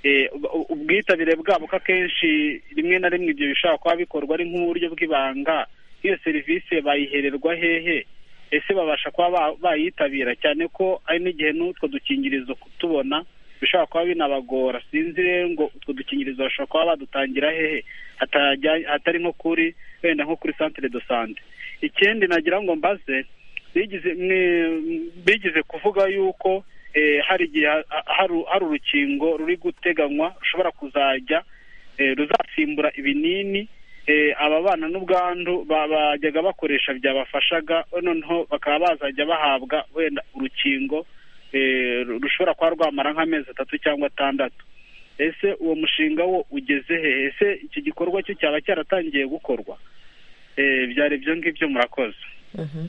eh, u- ubwitabire bwabo ko akenshi rimwe na rimwe ibyo bishobora kuba bikorwa ari nk'uburyo bw'ibanga iyo serivisi bayihererwa hehe ese babasha kuba ba- bayitabira cyane ko hari n'igihe n'utwo dukingirizo kutubona bishobora kuba binabagora sinzi rero ngo utwo dukingirizo bashobora kuba badutangira hehe hatajya- hatari nko kuri wenda nko kuri santire do sante ikindi nagira ngo mbaze bigize mwe- bigize kuvuga yuko eh, hari igihe ha- ha- hari- hari urukingo ruri guteganywa rushobora kuzajya eh, ruzasimbura ibinini eh, ababana n'ubwandu ba- bajyaga bakoresha byabafashaga noneho bakaba bazajya bahabwa wenda urukingo eh, ru- rushobora kuba rwamara nk'amezi atatu cyangwa atandatu ese uwo mushinga wo ugeze hehe ese iki gikorwa cyo cyaba cyaratangiye gukorwa Eh, byari ibyo ngibyo murakoze Mhm.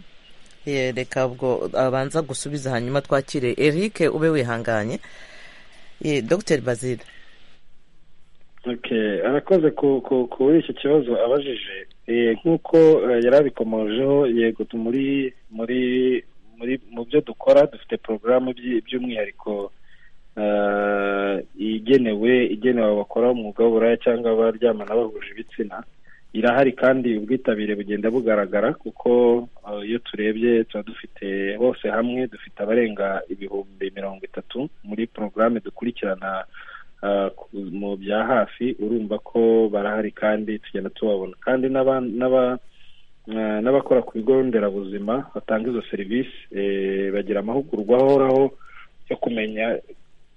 ye reka ubwo abanza gusubiza hanyuma twakire eric ube wihanganye ye dr bazil Okay, arakoze ku ku kuri icyo kibazo abajije Eh, nk'uko eh, yari abikomojeho yego tu- muri muri muri mu byo dukora dufite porogaramu by'i- by'umwihariko eh, igenewe igenewe abakora umwuga w'uburaya cyangwa abaryamana bahuje ibitsina irahari kandi ubwitabire bugenda bugaragara kuko eh, iyo turebye tuba dufite bose hamwe dufite abarenga ibihumbi mirongo itatu muri porogaramu dukurikirana ah, ku- mu bya hafi urumva ko barahari kandi tugenda tubabona kandi n'aba- n'aba- ah, n'abakora ku bigo nderabuzima batanga izo serivisi eh, bagira amahugurwa ahoraho yo kumenya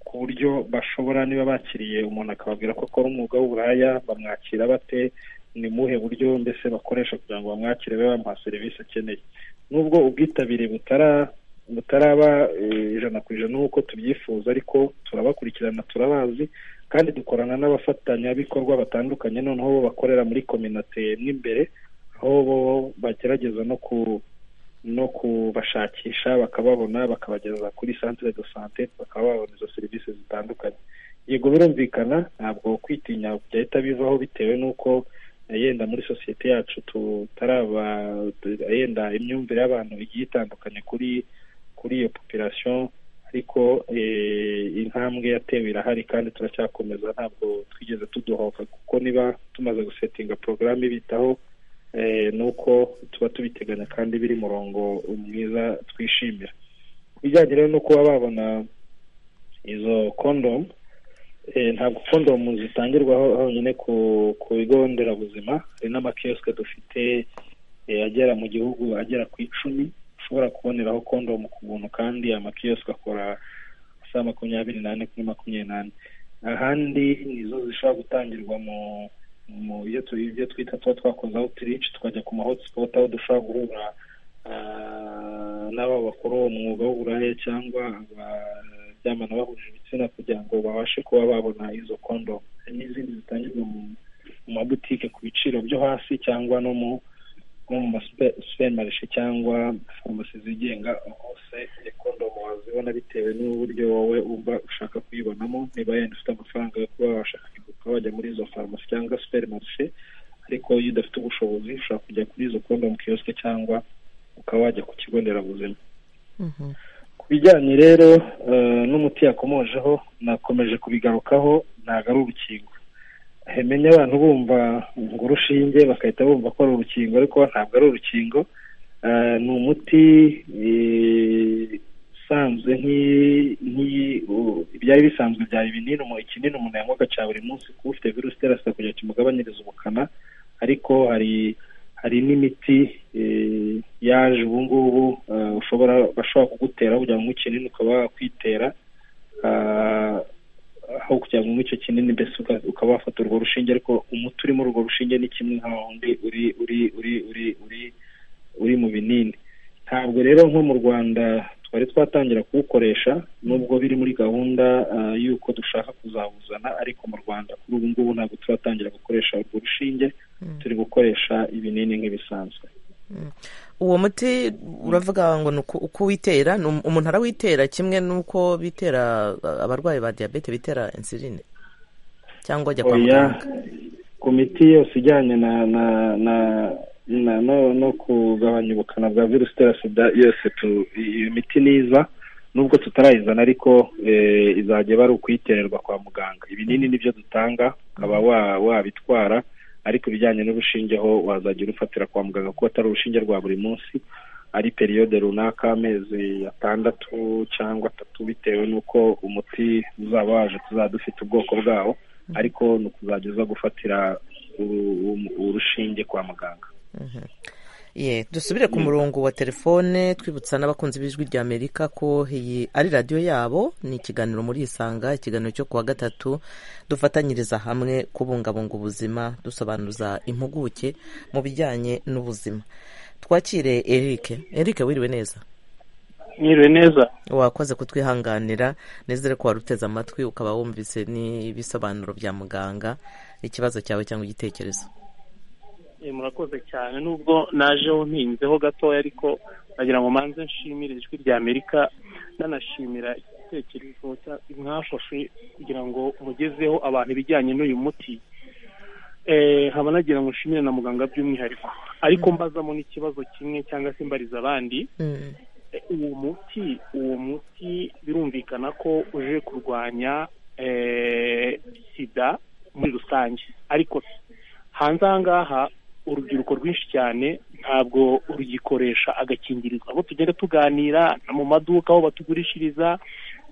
ku buryo bashobora niba bakiriye umuntu akababwira ko akora umwuga w'uburaya bamwakira bate ni muhe buryo mbese bakoresha kugira ngo bamwakire babe bamuha serivisi akeneye nubwo ubwitabire butara butaraba ijana ku ijana nk'uko tubyifuza ariko turabakurikirana turabazi kandi dukorana n'abafatanyabikorwa batandukanye noneho bo bakorera muri kominate mo imbere aho bo bagerageza no ku no kubashakisha bakababona bakabageza kuri santire do sante bakaba babona izo serivisi zitandukanye yego birumvikana ntabwo kwitinya byahita bivaho bitewe n'uko yenda muri sosiyete yacu tutaraba yenda imyumvire y'abantu igiye itandukanye kuri kuri iyo population ariko intambwe yatewe irahari kandi turacyakomeza ntabwo twigeze tudohoka kuko niba tumaze gusetinga porogaramu ibitaho ni uko tuba tubiteganya kandi biri murongo mwiza twishimira bijyanye rero no kuba babona izo kondomu ntabwo kondomu zitangirwaho honyine ku bigo nderabuzima hari n'amakiyosike dufite agera mu gihugu agera ku icumi ushobora kuboneraho kondomu ku buntu kandi amakiyosike akora saa makumyabiri n'ane kuri makumyabiri n'ane ahandi nizo zishobora gutangirwa mu mu ibyo twita tuba twakoze outreach tukajya ku ma hotspot aho dushobora guhura n'abo bakora uwo mwuga w'uburaya cyangwa abaryamana bahuje ibitsina kugira ngo babashe kuba babona izo kondomu n'izindi zitangirwa mu mabutike ku biciro byo hasi cyangwa no mu nko mu masupermarishe cyangwa farumasi zigenga hose kondomu wazibona bitewe n'uburyo wowe uba ushaka kuyibonamo niba yenda ufite amafaranga yo kuba wabasha kuba wajya muri izo farumasi cyangwa superimarishe ariko iyo udafite ubushobozi ushobora kujya kuri izo kondomu kiyosike cyangwa ukaba wajya ku kigo nderabuzima ku bijyanye rero n'umuti yakomojeho nakomeje kubigarukaho ntabwo ari urukingo hemenya abantu bumva ngo urushinge bagahita bumva ko ari urukingo ariko ntabwo ari urukingo ni umuti usanzwe ibyari bisanzwe byari ibinini ikinini umuntu yanywaga cya buri munsi kuba ufite virusi itera sida kugira ngo kimugabanyirize ubukana ariko hari hari n'imiti yaje ubu ngubu ushobora bashobora kugutera kugira ngo ikinini ukaba wakwitera aho kugira ngo icyo kinini mbese ukaba wafata urwo rushinge ariko umuti uri muri urwo rushinge ni kimwe nka wundi uri uri uri uri uri uri mu binini ntabwo rero nko mu rwanda twari twatangira kuwukoresha nubwo biri muri gahunda y'uko dushaka kuzawuzana ariko mu rwanda kuri ubu ngubu ntabwo turatangira gukoresha urwo rushinge turi gukoresha ibinini nk'ibisanzwe uwo muti uravuga ngo ni uko uwitera umuntu arawitera kimwe n'uko bitera abarwayi ba diyabete bitera insuline cyangwa ajya kwa muganga ku miti yose ijyanye na na na no kugabanya ubukana bwa virusi itera sida yose iyo miti niza nubwo tutarayizana ariko izajya bari ukuyitererwa kwa muganga ibinini nibyo dutanga ukaba wabitwara ariko ibijyanye n'urushinge ho wazajya urufatira kwa muganga kuko atari urushinge rwa buri munsi ari periyode runaka amezi atandatu cyangwa atatu bitewe n'uko umuti uzaba waje tuzaba dufite ubwoko bwawo ariko ni ukuzajya uza gufatira urushinge kwa muganga ye dusubire ku murongo wa telefone twibutsa n'abakunzi b'ijwi rya amerika ko iyi ari radiyo yabo ni ikiganiro muri isanga ikiganiro cyo kuwa gatatu dufatanyiriza hamwe kubungabunga ubuzima dusobanuza impuguke mu bijyanye n'ubuzima twakire eric eric wiriwe neza mwiriwe neza wakoze kutwihanganira nizere ko wari uteze amatwi ukaba wumvise n'ibisobanuro bya muganga ikibazo cyawe cyangwa igitekerezo murakoze cyane nubwo najeho mpinzeho gatoya ariko nagira ngo manze nshimire ijwi rya amerika nanashimira igitekerezo mwafashe kugira ngo mugezeho abantu ibijyanye n'uyu muti haba nagira ngo nshimire na muganga by'umwihariko ariko mbazamo n'ikibazo kimwe cyangwa se mbariza abandi uwo muti uwo muti birumvikana ko uje kurwanya sida muri rusange ariko hanze aha ngaha urubyiruko rwinshi cyane ntabwo rugikoresha agakingirizo abo tugenda tuganira mu maduka aho batugurishiriza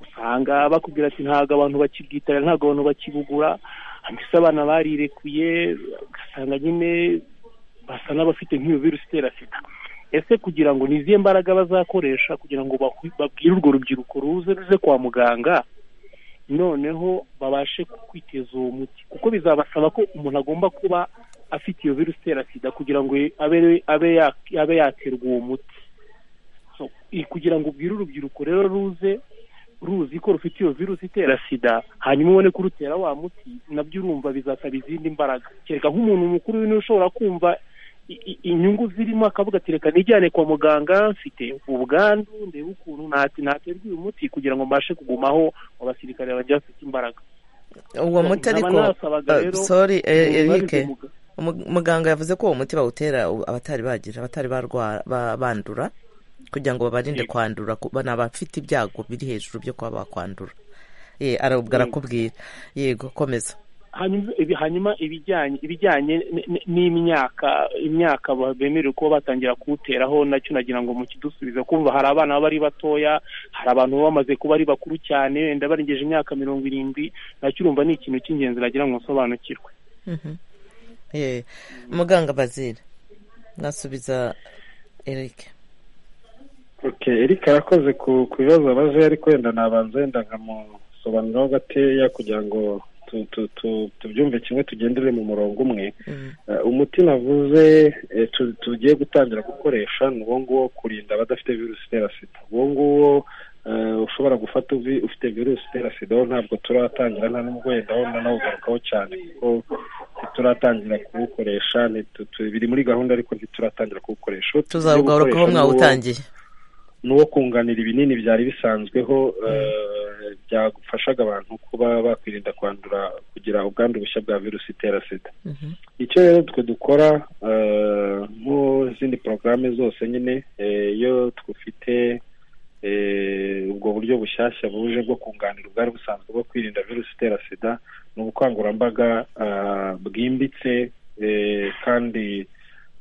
usanga bakubwira ati ntabwo abantu bakibwitabira ntabwo abantu bakibugura mbese abana barirekuye ugasanga nyine basa n'abafite nk'iyo virusi itera sida ese kugira ngo nizihe mbaraga bazakoresha kugira ngo babwire urwo rubyiruko ruze ruze kwa muganga noneho babashe kwiteza uwo muti kuko bizabasaba ko umuntu agomba kuba afite iyo virusi itera sida kugira ngo abe abe ya- abe yaterwa uwo muti So, i- kugira ngo ubwire urubyiruko rero ruze ruzi ko rufite iyo virusi itera sida hanyuma ubone kurutera wa muti nabyo urumva bizasaba izindi mbaraga kereka nk'umuntu mukuru niwe ushobora kumva i- i- inyungu zirimo akavuga ati reka nijyane kwa muganga mfite ubwandu ndebe ukuntu nati- naterwa uyu muti kugira ngo mbashe kugumaho mu basirikare banjye bafite imbaraga uwo muti nkaba ariko nasabaga eh, rero sorry eh, ububaze Eric umuga- umu- muganga yavuze ko uwo muti bawutera u- abatari bagira abatari barwara ba- bandura kugira ngo babarinde kwandura ku- bana bafite ibyago biri hejuru byo kuba bakwandura ye arabwo arakubwira yego komeza hanyuma ibi- hanyuma ibijyanye ibijyanye n- n- n'imyaka imyaka ba- bemerewe kuba batangira kuwuteraho nacyo nagira ngo mukidusubize kumva hari abana baba ari batoya hari abantu baba bamaze kuba ari bakuru cyane wenda barengeje imyaka mirongo irindwi nacyo urumva ni ikintu cy'ingenzi nagira ngo nsobanukirwe Mhm. ye muganga bazira mwasubiza Eric ok erika arakoze ku ku bibazo abaje ariko wenda nabanza wenda nkamusobanuraho gateya kugira ngo tu- tu- tu- tubyumve kimwe tugendere mu murongo umwe Mhm. Eh, umuti navuze eh, tu- tugiye gutangira gukoresha ni uwo nguwo kurinda abadafite virusi itera sida uwo nguwo eh, ushobora gufata uvi- ufite virusi itera sida wo ntabwo turatangira nta n'ubwo wenda wenda nawugarukaho cyane kuko ntituratangira kuwukoresha ntitu- tu- biri muri gahunda ariko ntituratangira kuwukoresha Uwo tugiye tuzawugarukaho gukoresha ni uwo- mwawutangiye ni uwo kunganira ibinini byari bisanzweho eh, byafashaga abantu kuba bakwirinda kwandura kugira ubwandu bushya bwa virusi itera sida Mhm. icyo rero twe dukora eh, mu zindi porogaramu zose nyine eh, iyo twufite eh, ubwo buryo bushyashya buje bwo kunganira ubwari busanzwe bwo kwirinda virusi itera sida ni ubukangurambaga ah, bwimbitse eh, kandi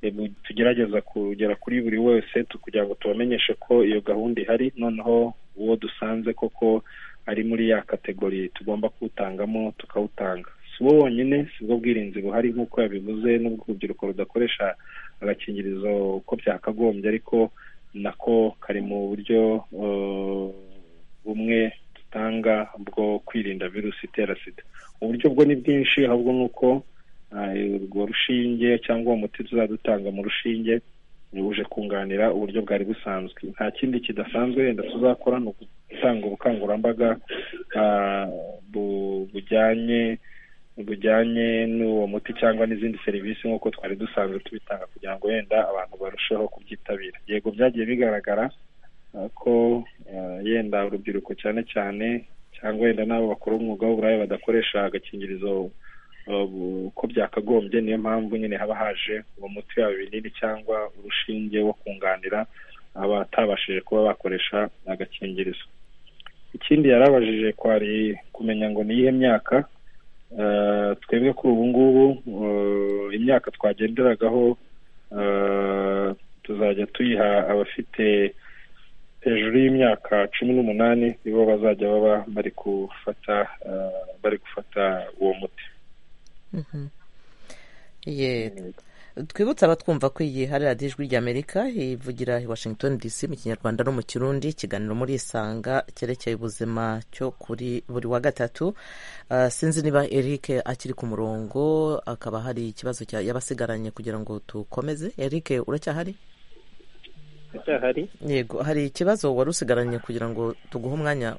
eh, bu- tugerageza kugera kuri buri wese tu- kugira ngo tubamenyeshe ko iyo gahunda ihari noneho uwo dusanze koko ari muri ya kategori tugomba kuwutangamo tukawutanga si bo wonyine si bwo bwirinzi buhari nk'uko yabivuze n'ubwo urubyiruko rudakoresha agakingirizo uko byakagombye ariko nako kari mu buryo eh, bumwe dutanga bwo kwirinda virusi itera sida uburyo bwo ni bwinshi ahubwo ni uko eh, urwo rushinge cyangwa uwo muti tuzadutanga mu rushinge buje kunganira uburyo bwari busanzwe nta kindi kidasanzwe wenda tuzakora ni gutanga ubukangurambaga ah, bu- bujyanye bujyanye n'uwo muti cyangwa n'izindi serivisi nk'uko twari dusanzwe tubitanga kugira ngo wenda abantu barusheho kubyitabira yego byagiye bigaragara ah, ko ah, yenda urubyiruko cyane cyane cyangwa wenda n'abo bakora umwuga w'uburaya badakoresha agakingirizo ah, bu- uko byakagombye niyo mpamvu nyine haba haje uwo muti waba ibinini cyangwa urushinge wo kunganira abatabashije kuba bakoresha agakingirizo ikindi yarabajije kwari kumenya ngo ni iyihe myaka Eh, twebwe kuri ubu ngubu eh, imyaka twagenderagaho eh, tuzajya tuyiha abafite hejuru y'imyaka cumi n'umunani nibo bazajya baba bari gufata eh, bari gufata uwo muti Mhm. ye twibutse abatwumva ko iyi hari radiyo ijwi ry'amerika ivugira i washington dc mu kinyarwanda no mu kirundi ikiganiro muri isanga cyerekeye ubuzima cyo kuri buri wa gatatu Ah, sinzi niba eric akiri ku murongo akaba hari ikibazo cya- yabasigaranye kugira ngo dukomeze eric uracyahari ndacyahari yego hari ikibazo wari usigaranye kugira ngo tuguhe umwanya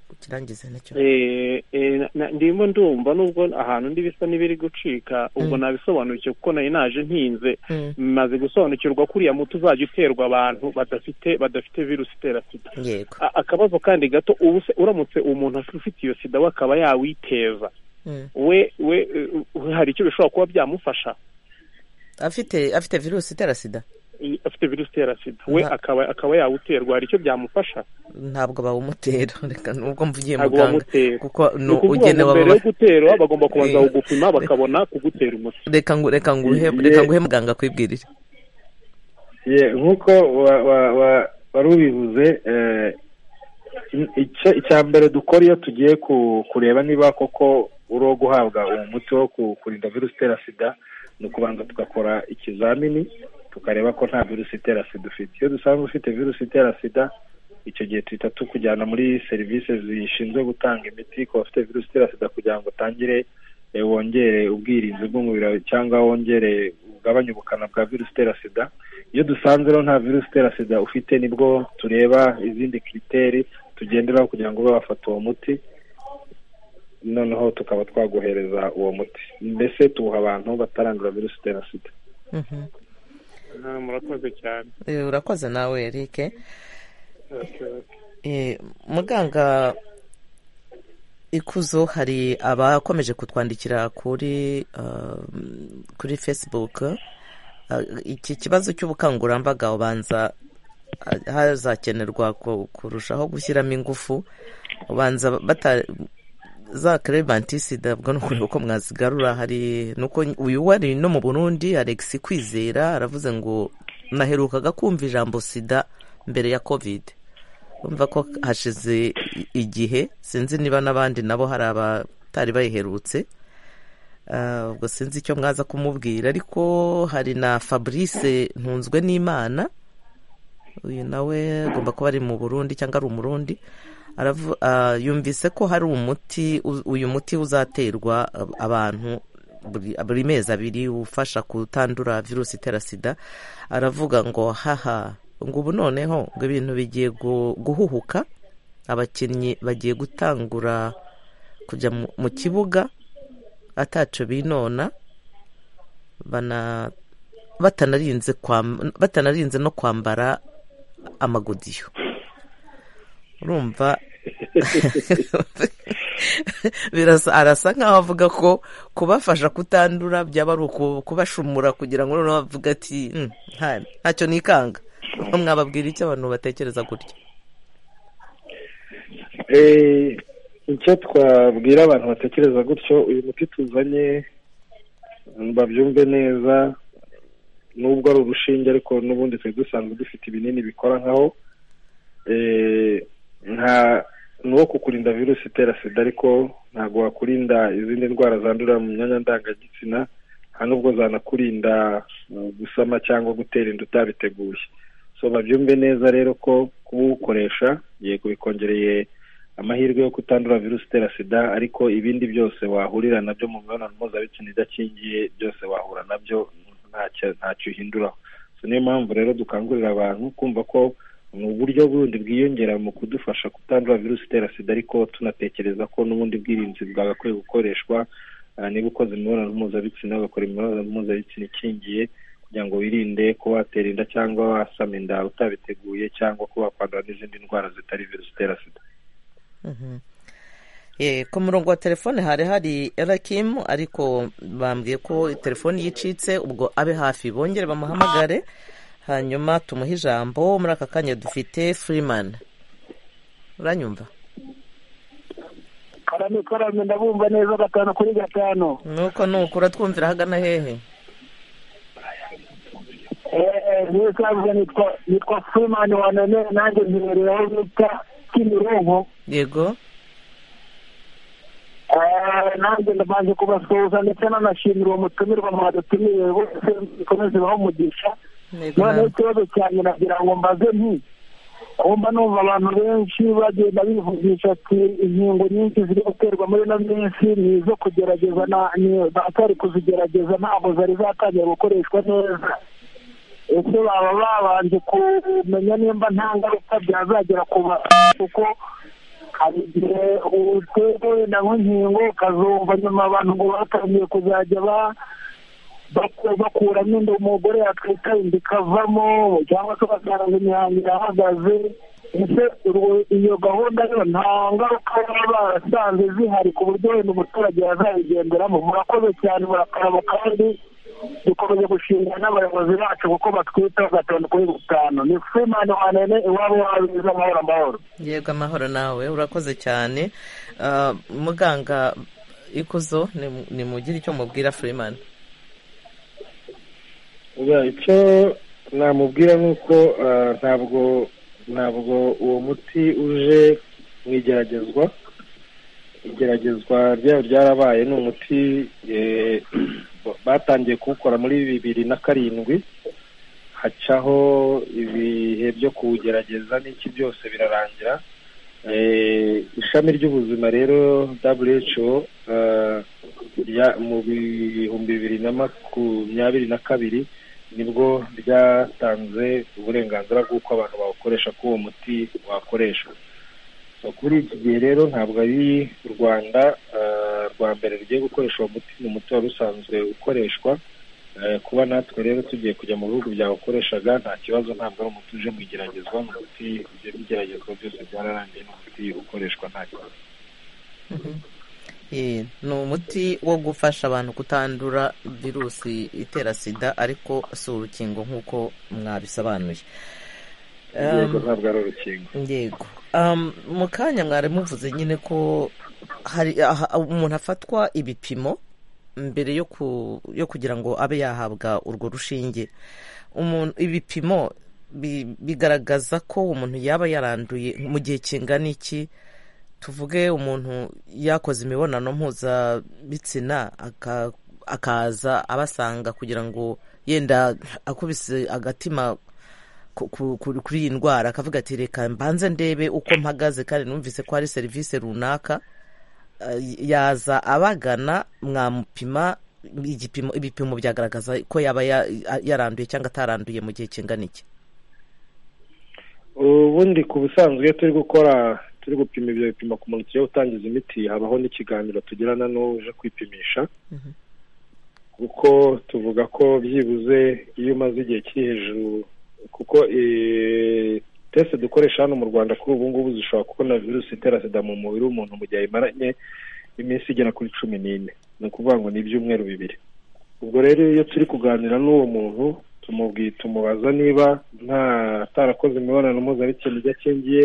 ukirangize nacyo Eh, eh, na- na- ndimo ndumva nubwo ahantu ndi bisa n'ibiri gucika ubwo Mm. nabisobanukiwe kuko nari naje ntinze Mm. maze gusobanukirwa ko uriya muti uzajya uterwa abantu badafite badafite virusi itera sida yego A- akabazo kandi gato ubu se uramutse umuntu ufite iyo sida we akaba yawiteza Mm. we we eh, eh, hari icyo bishobora kuba byamufasha afite afite virusi itera sida Eh, afite virusi itera sida we Nta- akaba akaba yawuterwa hari icyo byamufasha ntabwo bawumutera reka nubwo mvugiye ntabwo muganga bamutera kuko ni ni ukuvuga ngo ugenewe mbere yo ababa- gutera bagomba kubanza Eh. kugupima bakabona kugutera umuti reka ngo reka nguhe Igihe- reka nguhe muganga kwibwirira ye nk'uko wa- wa- wa- wari ubivuze eh, in- icya- icya mbere dukora iyo tugiye ku- kureba niba koko uri uwo guhabwa uwo muti wo ku- kurinda virusi itera sida ni ukubanza tugakora ikizamini tukareba ko nta virusi itera sida ufite iyo dusanzwe ufite virusi itera sida icyo gihe tuhita tukujyana muri serivisi zishinzwe gutanga imiti ku bafite virusi itera sida kugira ngo utangire wongere ubwirinzi bw'umubiri wawe cyangwa wongere ugabanye ubukana bwa virusi itera sida iyo dusanze rero nta virusi itera sida ufite nibwo tureba izindi kiriteri tugenderaho kugira ngo ube wafata uwo muti noneho tukaba twaguhereza uwo muti mbese tuwuha abantu batarandura virusi itera sida murakoze cyane Eh, urakoze nawe erike Eh, muganga ikuzo hari abakomeje kutwandikira kuri ah, kuri facebook Ah, iki kibazo cy'ubukangurambaga ubanza ah, hazakenerwa ku- kurushaho gushyiramo ingufu ubanza bata za kerebantisida ubwo ni ukureba uko mwazigarura hari nuko uyu wari no mu burundi alex kwizera aravuze ngo naherukaga kumva ijambo sida mbere ya covid urumva ko hashize i- igihe sinzi niba n'abandi nabo hari abatari bayiherutse Ah, ubwo sinzi icyo mwaza kumubwira ariko hari na fabrice ntunzwe n'imana uyu nawe agomba kuba ari mu burundi cyangwa ari umurundi Aravu- ah, yumvise ko hari umuti u- uyu muti uzaterwa ab- abantu buri- buri mezi abiri ufasha kutandura virusi itera sida aravuga ngo haha ngo ubu noneho ngo ibintu bigiye gu- guhuhuka abakinnyi bagiye gutangura kujya mu- mu kibuga ataco binona bana batanarinze kwam- batanarinze no kwambara amagodiyo urumva birasa arasa nkaho avuga ko kubafasha kutandura byaba ari uku- kubashumura kugira ngo noneho bavuge ati "Hmm, nta- ntacyo nikanga Nko mwababwira icyo abantu batekereza gutya Eh, icyo twabwira abantu batekereza gutyo uyu muti tuzanye babyumve neza nubwo ari urushinge ariko n'ubundi twari dusanzwe dufite ibinini bikora nkaho Eh, nta ni uwo kukurinda virusi itera sida ariko ntabwo wakurinda izindi ndwara zandurira mu myanya ndangagitsina nta n'ubwo zanakurinda uh, gusama cyangwa gutera inda utabiteguye so babyumve neza rero ko kuba uwukoresha yego bikongereye amahirwe yo kutandura virusi itera sida ariko ibindi byose wahurira nabyo mu mibonano mpuzabitsina idakingiye byose wahura nabyo ntacyo ntacyo uhinduraho So, niyo mpamvu rero dukangurira abantu kumva ko ni uburyo bundi bwiyongera mu kudufasha kutandura virusi itera sida ariko tunatekereza ko n'ubundi bwirinzi bwagakwiye gukoreshwa ah, niba ukoze imibonano mpuzabitsina ugakora imibonano mpuzabitsina ikingiye kugira ngo wirinde kuba watera inda cyangwa wasama inda utabiteguye cyangwa kuba wakwandura n'izindi ndwara zitari virusi itera sida Eh, ku murongo wa telefone hari hari Rakim ariko bambwiye ko telefone yicitse ubwo abe hafi bongere bamuhamagare hanyuma tumuhe ijambo muri aka kanya dufite Freeman uranyumva karame karame ndabumva neza gatanu kuri gatanu nuko nuko uratwumvira hagana hehe n'isanzwe nitwa nitwa furumani wa none nanjye mbibereye aho bita kimironko yego Eh, nanjye ndabanje kubasuhuza ndetse nanashimira uwo mutumirwa mwadutumiye bose bikomeze baho umugisha Yego, noneho nawe. ikibazo cyanjye nagira ngo mbaze nti kumba numva abantu benshi bagenda bivugisha ati inkingo nyinshi ziri guterwa muri ino minsi ni izo kugerageza na- ni- batari kuzigerageza ntabwo zari zatangira gukoreshwa neza ese baba babanje kumenya nimba nta ngaruka byazagera ku bantu kuko hari igihe uterwa wenda nk'inkingo ukazumva nyuma abantu ngo batangiye kuzajya ba baku- bakuramo inda umugore yatwita inda ikavamo cyangwa se ugasanga imihango irahagaze ese urwo- iyo gahunda yo nta ngaruka baba barasanze zihari ku buryo wenda umuturage yazayigenderamo murakoze cyane murakaraba kandi dukomeje gushingana n'abayobozi bacu kuko batwitaho gatanu kuri gatanu ni furemani wanene iwabo wabiza amahoro amahoro yego amahoro nawe urakoze cyane Ah, muganga ikuzo ni- ni mugire icyo mubwira Freeman Oya, icyo namubwira ni uko ah, ntabwo ntabwo uwo muti uje mu igeragezwa igeragezwa ryawo ryarabaye ni umuti eh, batangiye kuwukora muri bibiri na karindwi hacaho ibihe byo kuwugerageza n'iki byose birarangira ishami ry'ubuzima rero who mu bihumbi bibiri na makumyabiri na kabiri nibwo ryatanze uburenganzira bw'uko abantu bawukoresha ko uwo muti wakoreshwa kuri iki gihe rero ntabwo ari u rwanda rwa mbere rugiye gukoresha uwo muti ni umuti wari usanzwe ukoreshwa kuba natwe rero tugiye kujya mu bihugu byawukoreshaga nta kibazo ntabwo ari umuti uje mu igeragezwa ni umuti ibyo bigeragezwa byose byararangiye ni umuti ukoreshwa nta kibazo ni umuti wo gufasha abantu kutandura virusi itera sida ariko si urukingo nk'uko mwabisobanuye yego ntabwo ari urukingo yego mu kanya mwari muvuze nyine ko hari umuntu afatwa ibipimo mbere yo kugira ngo abe yahabwa urwo rushinge ibipimo bigaragaza ko umuntu yaba yaranduye mu gihe kingana iki tuvuge umuntu yakoze imibonano mpuzabitsina akaza abasanga kugira ngo yenda akubise agatima kuri iyi ndwara akavuga ati reka mbanze ndebe uko mpagaze kandi numvise ko hari serivisi runaka yaza abagana mwamupima igipimo ibipimo byagaragaza ko yaba yaranduye cyangwa ataranduye mu gihe kingana iki ubundi ku busanzwe turi gukora turi gupima ibyo bipimo ku muntu tugiye gutangiza imiti habaho n'ikiganiro tugirana n'uje kwipimisha kuko tuvuga ko byibuze iyo umaze igihe kiri hejuru kuko tese dukoresha hano mu rwanda kuri ubu ngubu zishobora kubona virusi itera sida mu mubiri w'umuntu mu gihe ayimaranye iminsi igera kuri cumi n'ine ni ukuvuga ngo ni ibyumweru bibiri ubwo rero iyo turi kuganira n'uwo muntu tumubaza niba nta atarakoze imibonano mpuzabitsina ibyo akingiye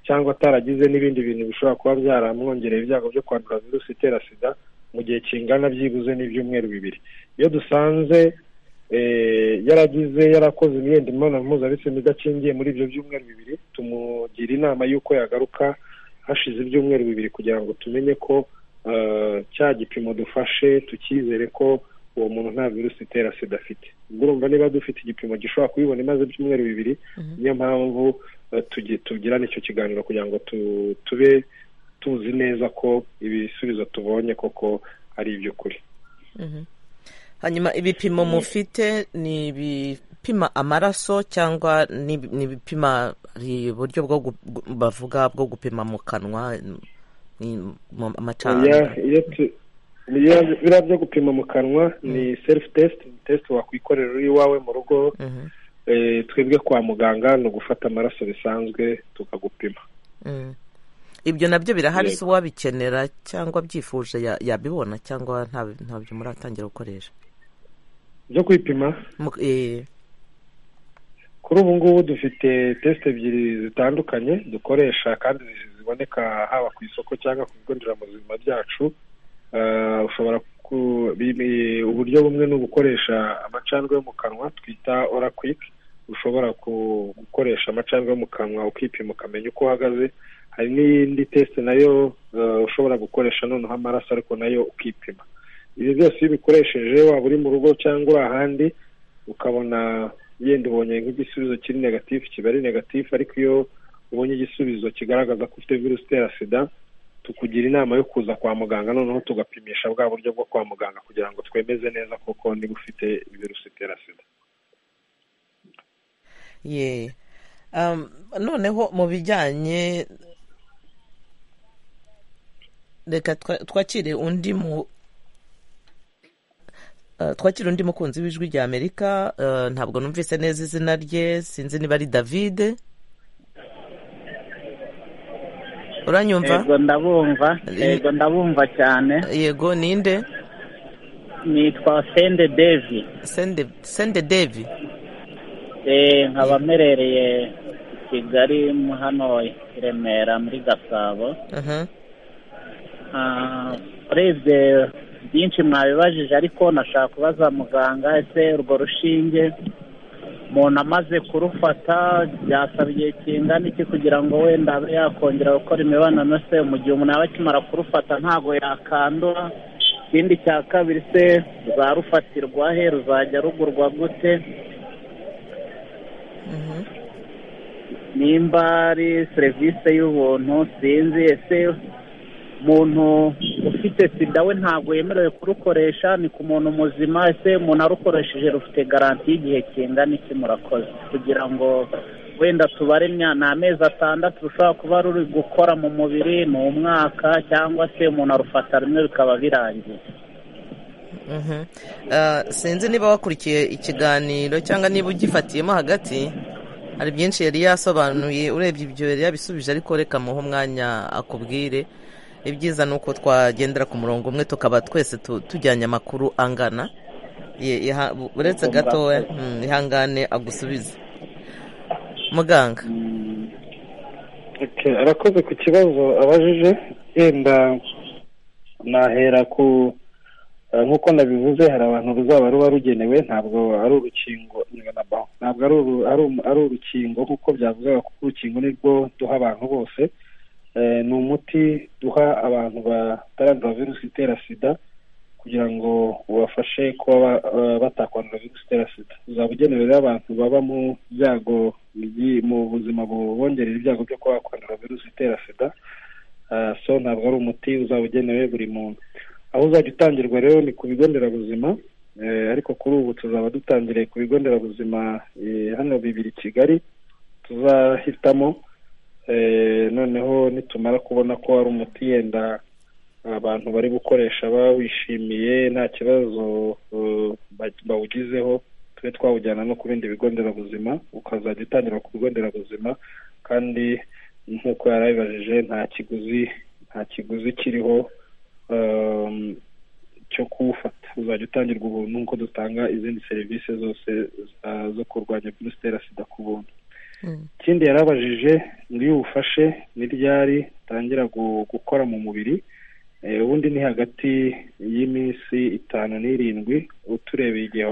cyangwa ataragize n'ibindi bintu bishobora kuba byaramwongereye ibyago byo kwandura virusi itera sida mu gihe kingana byibuze n'ibyumweru bibiri iyo dusanze yaragize yarakoze imyenda imibonano mpuzabitsina idakingiye muri ibyo byumweru bibiri tumugira inama y'uko yagaruka hashize ibyumweru bibiri kugira ngo tumenye ko cya gipimo dufashe tukizere ko uwo muntu nta virusi itera sida afite urumva niba dufite igipimo gishobora kuyibona imaze ibyumweru bibiri niyo mpamvu tugira n'icyo kiganiro kugira ngo tube tuzi neza ko ibisubizo tubonye koko ari iby'ukuri hanyuma ibipimo mufite ni ibipima amaraso cyangwa ni ibipima uburyo bwo bavuga bwo gupima mu kanwa amacanga biriya byo gupima mu kanwa ni selifu tesite ni tesite wakwikorera uri iwawe mu rugo twebwe kwa muganga ni ugufata amaraso bisanzwe tukagupima ibyo nabyo birahari si uwabikenera cyangwa byifuje yabibona cyangwa ntabyo muratangira gukoresha byo kwipima kuri ubu ngubu dufite tesite ebyiri zitandukanye dukoresha kandi ziboneka haba ku isoko cyangwa ku bigo nderabuzima byacu ushobora uburyo bumwe ni ugukoresha amacandwe yo mu kanwa twita orakwiki ushobora gukoresha amacandwe yo mu kanwa ukipima ukamenya uko uhagaze hari n'iyindi tesite nayo ushobora gukoresha noneho amaraso ariko nayo ukipima ibyo byose iyo ubikoresheje waba uri mu rugo cyangwa uri ahandi ukabona yenda ubonye nk'igisubizo kiri negatifu kiba ari negatifu ariko iyo ubonye igisubizo kigaragaza ko ufite virusi itera sida tukugira inama yo kuza kwa muganga noneho tugapimisha bwa buryo bwo kwa muganga kugira ngo twemeze neza koko niba ufite virusi itera sida noneho mu bijyanye reka twakire undi mu twakire undi mukunzi w'ijwi rya amerika ntabwo numvise neza izina rye sinzi niba ari david uranyumva yego ndabumva yego ndabumva cyane yego ninde nitwa sende devi sende devi nkaba mperereye i kigali hano i remera muri gasabo urebye byinshi mwabibajije ariko nashaka kubaza muganga ese urwo rushinge umuntu amaze kurufata byasaba igihe kingana iki kugira ngo wenda abe yakongera gukora imibonano se mu gihe umuntu yaba akimara kurufata ntabwo yakandura ikindi cya kabiri se ruzarufatirwa he ruzajya rugurwa gute nimba ari serivisi y'ubuntu sinzi ese umuntu ufite sida we ntabwo yemerewe kurukoresha ni ku muntu muzima ese umuntu arukoresheje rufite garanti y'igihe kingana iki murakoze kugira ngo wenda tubare imyaka ni amezi atandatu rushobora kuba ruri gukora mu mubiri ni umwaka cyangwa se umuntu arufata rimwe bikaba birangiye sinzi niba wakurikiye ikiganiro cyangwa niba ugifatiyemo hagati hari byinshi yari yasobanuye urebye ibyo yari yabisubije ariko reka muhe umwanya akubwire ibyiza ni uko twagendera ku murongo umwe tukaba twese tujyanye amakuru angana uretse gatoya ihangane agusubize muganga arakoze ku kibazo abajije yenda nahera ku nk'uko nabivuze hari abantu ruzaba ruba rugenewe ntabwo ari urukingo ntabwo ari urukingo kuko byavugaga kuko urukingo nirwo duha abantu bose ni umuti duha abantu batarandura virusi itera sida kugira ngo ubafashe kuba batakwandura virusi itera sida uzaba ugenewe rero abantu baba mu byago mu buzima bubongerera ibyago byo kuba bakwandura virusi itera sida so ntabwo ari umuti uzaba ugenewe buri muntu aho uzajya utangirwa rero ni ku bigo nderabuzima ariko kuri ubu tuzaba dutangiriye ku bigo nderabuzima hano bibiri kigali tuzahitamo noneho nitumara kubona ko hari umuti yenda abantu bari gukoresha bawishimiye nta kibazo bawugizeho tube twawujyana no ku bindi bigo nderabuzima ukazajya utangira ku bigo nderabuzima kandi nk'uko yari abibajije nta kiguzi nta kiguzi kiriho cyo kuwufata uzajya utangirwa ubuntu nk'uko dutanga izindi serivisi zose zo kurwanya virusi itera sida ku buntu ikindi yarabajije ngo iyo uwufashe n'iryari utangira gukora mu mubiri ubundi ni hagati y'iminsi itanu n'irindwi uturebeye igihe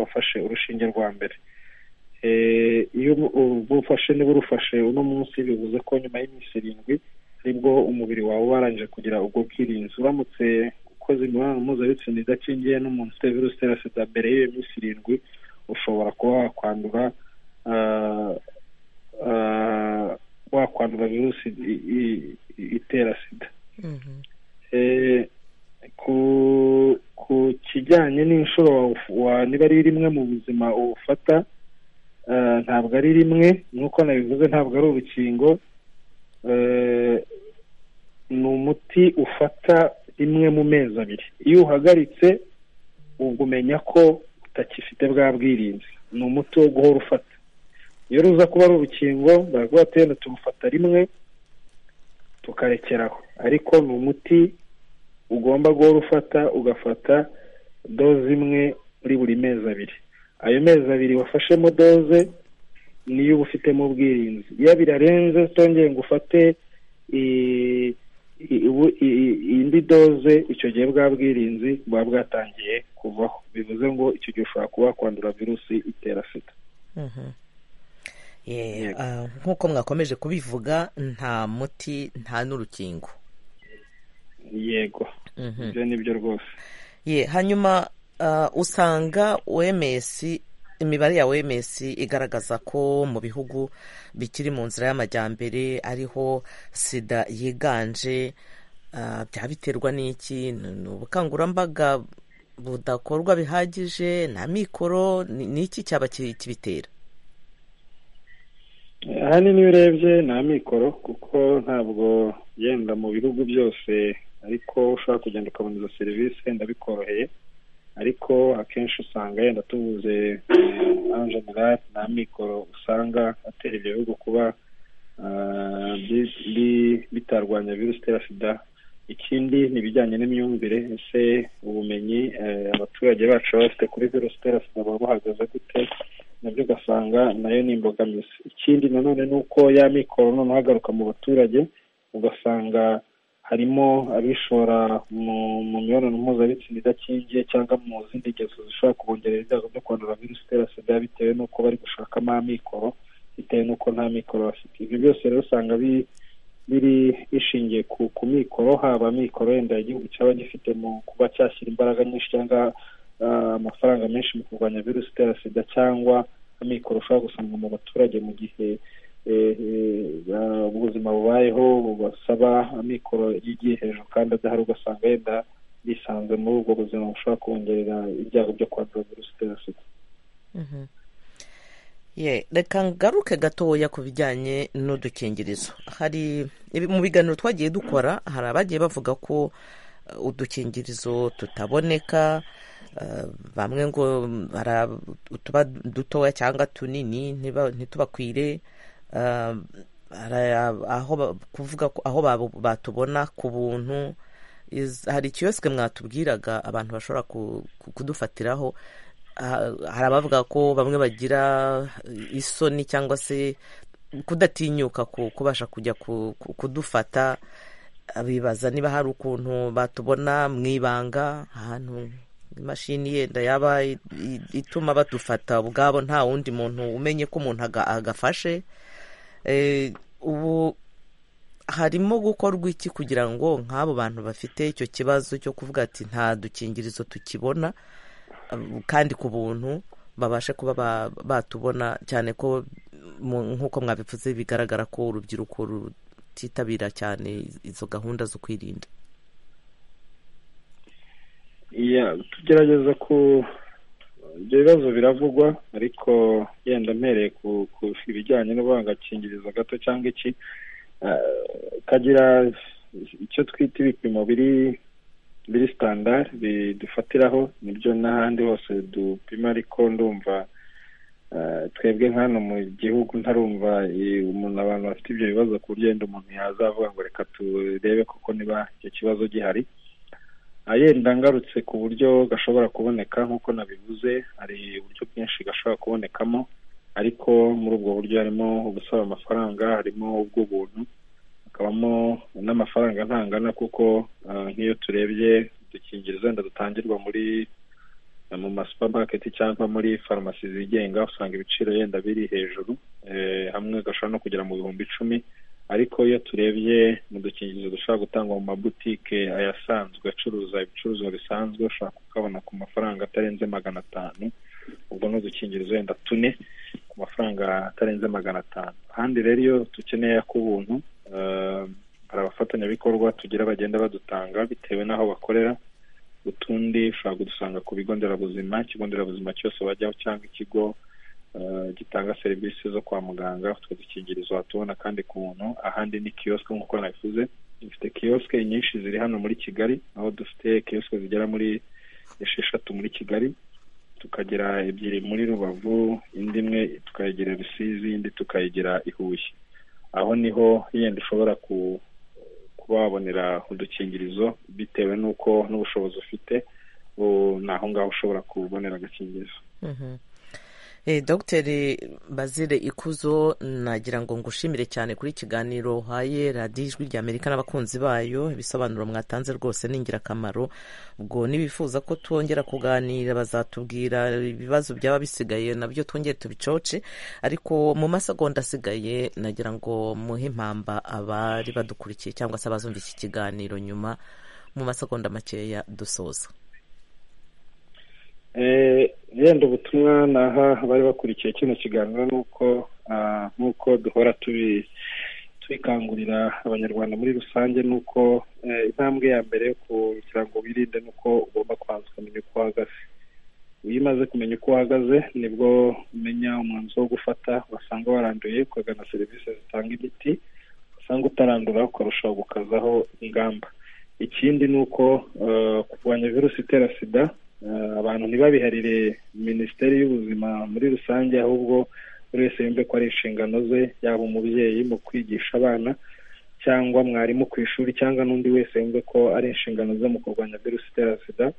wafashe urushinge rwa mbere iyo ubufashe niba urufashe uno munsi bivuze ko nyuma y'iminsi irindwi aribwo umubiri wawe warangije kugira ubwo bwirinzi uramutse ukoze imibonano mpuzabitsina idakingiye n'umuntu ufite virusi itera sida mbere y'iyo minsi irindwi ushobora kuba wakwandura wakwandura virusi itera sida ku kijyanye n'inshuro niba ari rimwe mu buzima uwufata ntabwo ari rimwe nk'uko nabivuze ntabwo ari urukingo ni umuti ufata rimwe mu mezi abiri iyo uhagaritse ubwo umenya ko utakifite bwa bwirinzi ni umuti wo guhora ufata iyo ruza kuba ari urukingo baravuga ati wenda tumufata rimwe tukarekeraho ariko ni umuti ugomba guhora ufata ugafata doze imwe muri buri mezi abiri ayo mezi abiri wafashemo doze niyo uba ufitemo ubwirinzi iyo birarenze utongeye ngo ufate indi doze icyo gihe bwa bwirinzi buba bwatangiye kuvaho bivuze ngo icyo gihe ushobora kuba wakwandura virusi itera sida nk'uko mwakomeje kubivuga nta muti nta n'urukingo yego ibyo ni byo rwose hanyuma usanga OMS imibare ya OMS igaragaza ko mu bihugu bikiri mu nzira y'amajyambere ariho sida yiganje byaba biterwa n'iki ni ubukangurambaga budakorwa bihagije nta mikoro ni iki cyaba kibitera ahanini iyo urebye nta mikoro kuko ntabwo yenda mu bihugu byose ariko ushobora kugenda ukabona izo serivisi wenda bikoroheye ariko akenshi usanga yenda tuvuze en general nta mikoro usanga atera ibyo bihugu kuba bitarwanya virusi itera sida ikindi ni ibijyanye n'imyumvire ese ubumenyi abaturage bacu baba bafite kuri virusi itera sida baba bahagaze gute nabyo ugasanga nayo ni imbogamizi ikindi nanone ni uko ya mikoro noneho agaruka mu baturage ugasanga harimo abishora mu mibonano mpuzabitsina idakingiye cyangwa mu zindi ngeso zishobora kubongerera ibyago byo kwandura virusi itera sida bitewe n'uko bari gushakamo amikoro bitewe n'uko nta mikoro bafite ibyo byose rero usanga biri bishingiye ku mikoro haba mikoro yenda igihugu cyaba gifite mu kuba cyashyira imbaraga nyinshi cyangwa amafaranga menshi mu kurwanya virusi itera sida cyangwa amikoro ushobora gusanga mu baturage mu gihe ubuzima bubayeho bubasaba amikoro yigiye hejuru kandi adahari ugasanga yenda bisanze muri ubwo buzima bushobora kongerera ibyago byo kwandura virusi itera sida reka ngaruke gatoya ku bijyanye n'udukingirizo hari mu biganiro twagiye dukora hari abagiye bavuga ko udukingirizo tutaboneka bamwe ngo tuba dutoya cyangwa tunini ntitubakwire kuvuga aho batubona ku buntu hari ikiyosike mwatubwiraga abantu bashobora kudufatiraho hari abavuga ko bamwe bagira isoni cyangwa se kudatinyuka kubasha kujya kudufata bibaza niba hari ukuntu batubona mu ibanga ahantu imashini yenda yaba ituma badufata ubwabo nta wundi muntu umenye ko umuntu agafashe ubu harimo gukorwa iki kugira ngo nk'abo bantu bafite icyo kibazo cyo kuvuga ati nta dukingirizo tukibona kandi ku buntu babashe kuba batubona cyane ko nk'uko mwabivuze bigaragara ko urubyiruko rutitabira cyane izo gahunda zo kwirinda tugerageza ku ibyo bibazo biravugwa ariko yenda mpereye ku bijyanye n'ubangakingirizo gato cyangwa iki kagira icyo twita ibipimo biri biri sitandari bidufatiraho nibyo n'ahandi hose dupima ariko ndumva twebwe nk'ano mu gihugu ntarumva umuntu abantu bafite ibyo bibazo ku buryo yenda umuntu yazavuga ngo reka turebe koko niba icyo kibazo gihari yenda ngarutse ku buryo gashobora kuboneka nk'uko nabivuze hari uburyo bwinshi gashobora kubonekamo ariko muri ubwo buryo harimo ubusaba amafaranga harimo ubw'ubuntu hakabamo n'amafaranga ntangana kuko nk'iyo turebye udukingirizo wenda dutangirwa muri mu masupamaketi cyangwa muri farumasi zigenga usanga ibiciro yenda biri hejuru hamwe gashobora no kugera mu bihumbi icumi ariko iyo turebye mu dukingirizo dushobora gutangwa mu mabutike ayasanzwe acuruza ibicuruzwa bisanzwe ushobora kukabona ku mafaranga atarenze magana atanu ubwo ni udukingirizo wenda tune ku mafaranga atarenze magana atanu ahandi rero iyo dukeneye ak'ubuntu hari abafatanyabikorwa tugira bagenda badutanga bitewe n'aho bakorera utundi ushobora kudusanga ku bigo nderabuzima ikigo nderabuzima cyose wajyaho cyangwa ikigo gitanga serivisi zo kwa muganga utwo dukingirizo watubona kandi ku buntu ahandi ni kiyosike nk'uko nabivuze dufite kiyosike nyinshi ziri hano muri kigali aho dufite kiyosike zigera muri esheshatu muri kigali tukagira ebyiri muri rubavu indi imwe tukayigira rusizi indi tukayigira i huye aho niho yenda ushobora kuba wabonera udukingirizo bitewe n'uko n'ubushobozi ufite ni aho ngaho ushobora kubonera agakingirizo dogiteri bazire ikuzo nagira ngo ngushimire cyane kuri ikiganiro uhaye radiyo ijwi ry'amerika n'abakunzi bayo ibisobanuro mwatanze rwose ni ingirakamaro ubwo nibifuza ko twongera kuganira bazatubwira ibibazo byaba bisigaye nabyo twongere tubicoce ariko mu masegonda asigaye nagira ngo muhe impamba abari badukurikiye cyangwa se abazumva iki kiganiro nyuma mu masegonda makeya dusoza yenda ubutumwa naha abari bakurikiye kino kiganiro ni uko nk'uko duhora tubikangurira abanyarwanda muri rusange ni uko intambwe ya mbere yo kugira ngo wirinde ni uko ugomba kubanza ukamenya uko uhagaze iyo umaze kumenya uko uhagaze nibwo umenya umwanzuro wo gufata wasanga waranduye ukagana serivisi zitanga imiti wasanga utarandura ukarushaho gukazaho ingamba ikindi ni uko kurwanya virusi itera sida abantu ntibabiharire minisiteri y'ubuzima muri rusange ahubwo buri wese yumve ko ari inshingano ze yaba umubyeyi mu kwigisha abana cyangwa mwarimu ku ishuri cyangwa n'undi wese yumve ko ari inshingano ze mu kurwanya virusi itera sida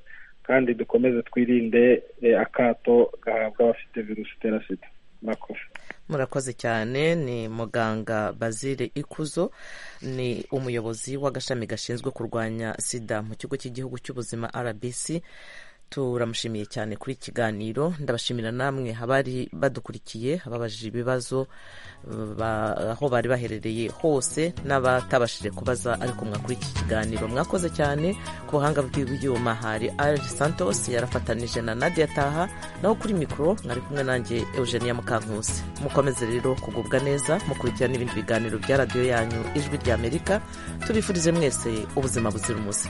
kandi dukomeze twirinde akato gahabwa abafite virusi itera sida murakoze murakoze cyane ni muganga bazire ikuzo ni umuyobozi w'agashami gashinzwe kurwanya sida mu kigo cy'igihugu cy'ubuzima rbc turamushimiye cyane kuri iki kiganiro ndabashimira namwe abari badukurikiye ababajije ibibazo aho bari baherereye hose n'abatabashije kubaza ariko mwakuri iki kiganiro mwakoze cyane ku buhanga bw'ibyuma hari ari santos yarafatanije na nadia taha naho kuri mikoro mwari kumwe nanjye eugenia mukankusi mukomeze rero kugubwa neza mukurikira n'ibindi biganiro bya radiyo yanyu ijwi ry'amerika tubifurize mwese ubuzima buzira umuze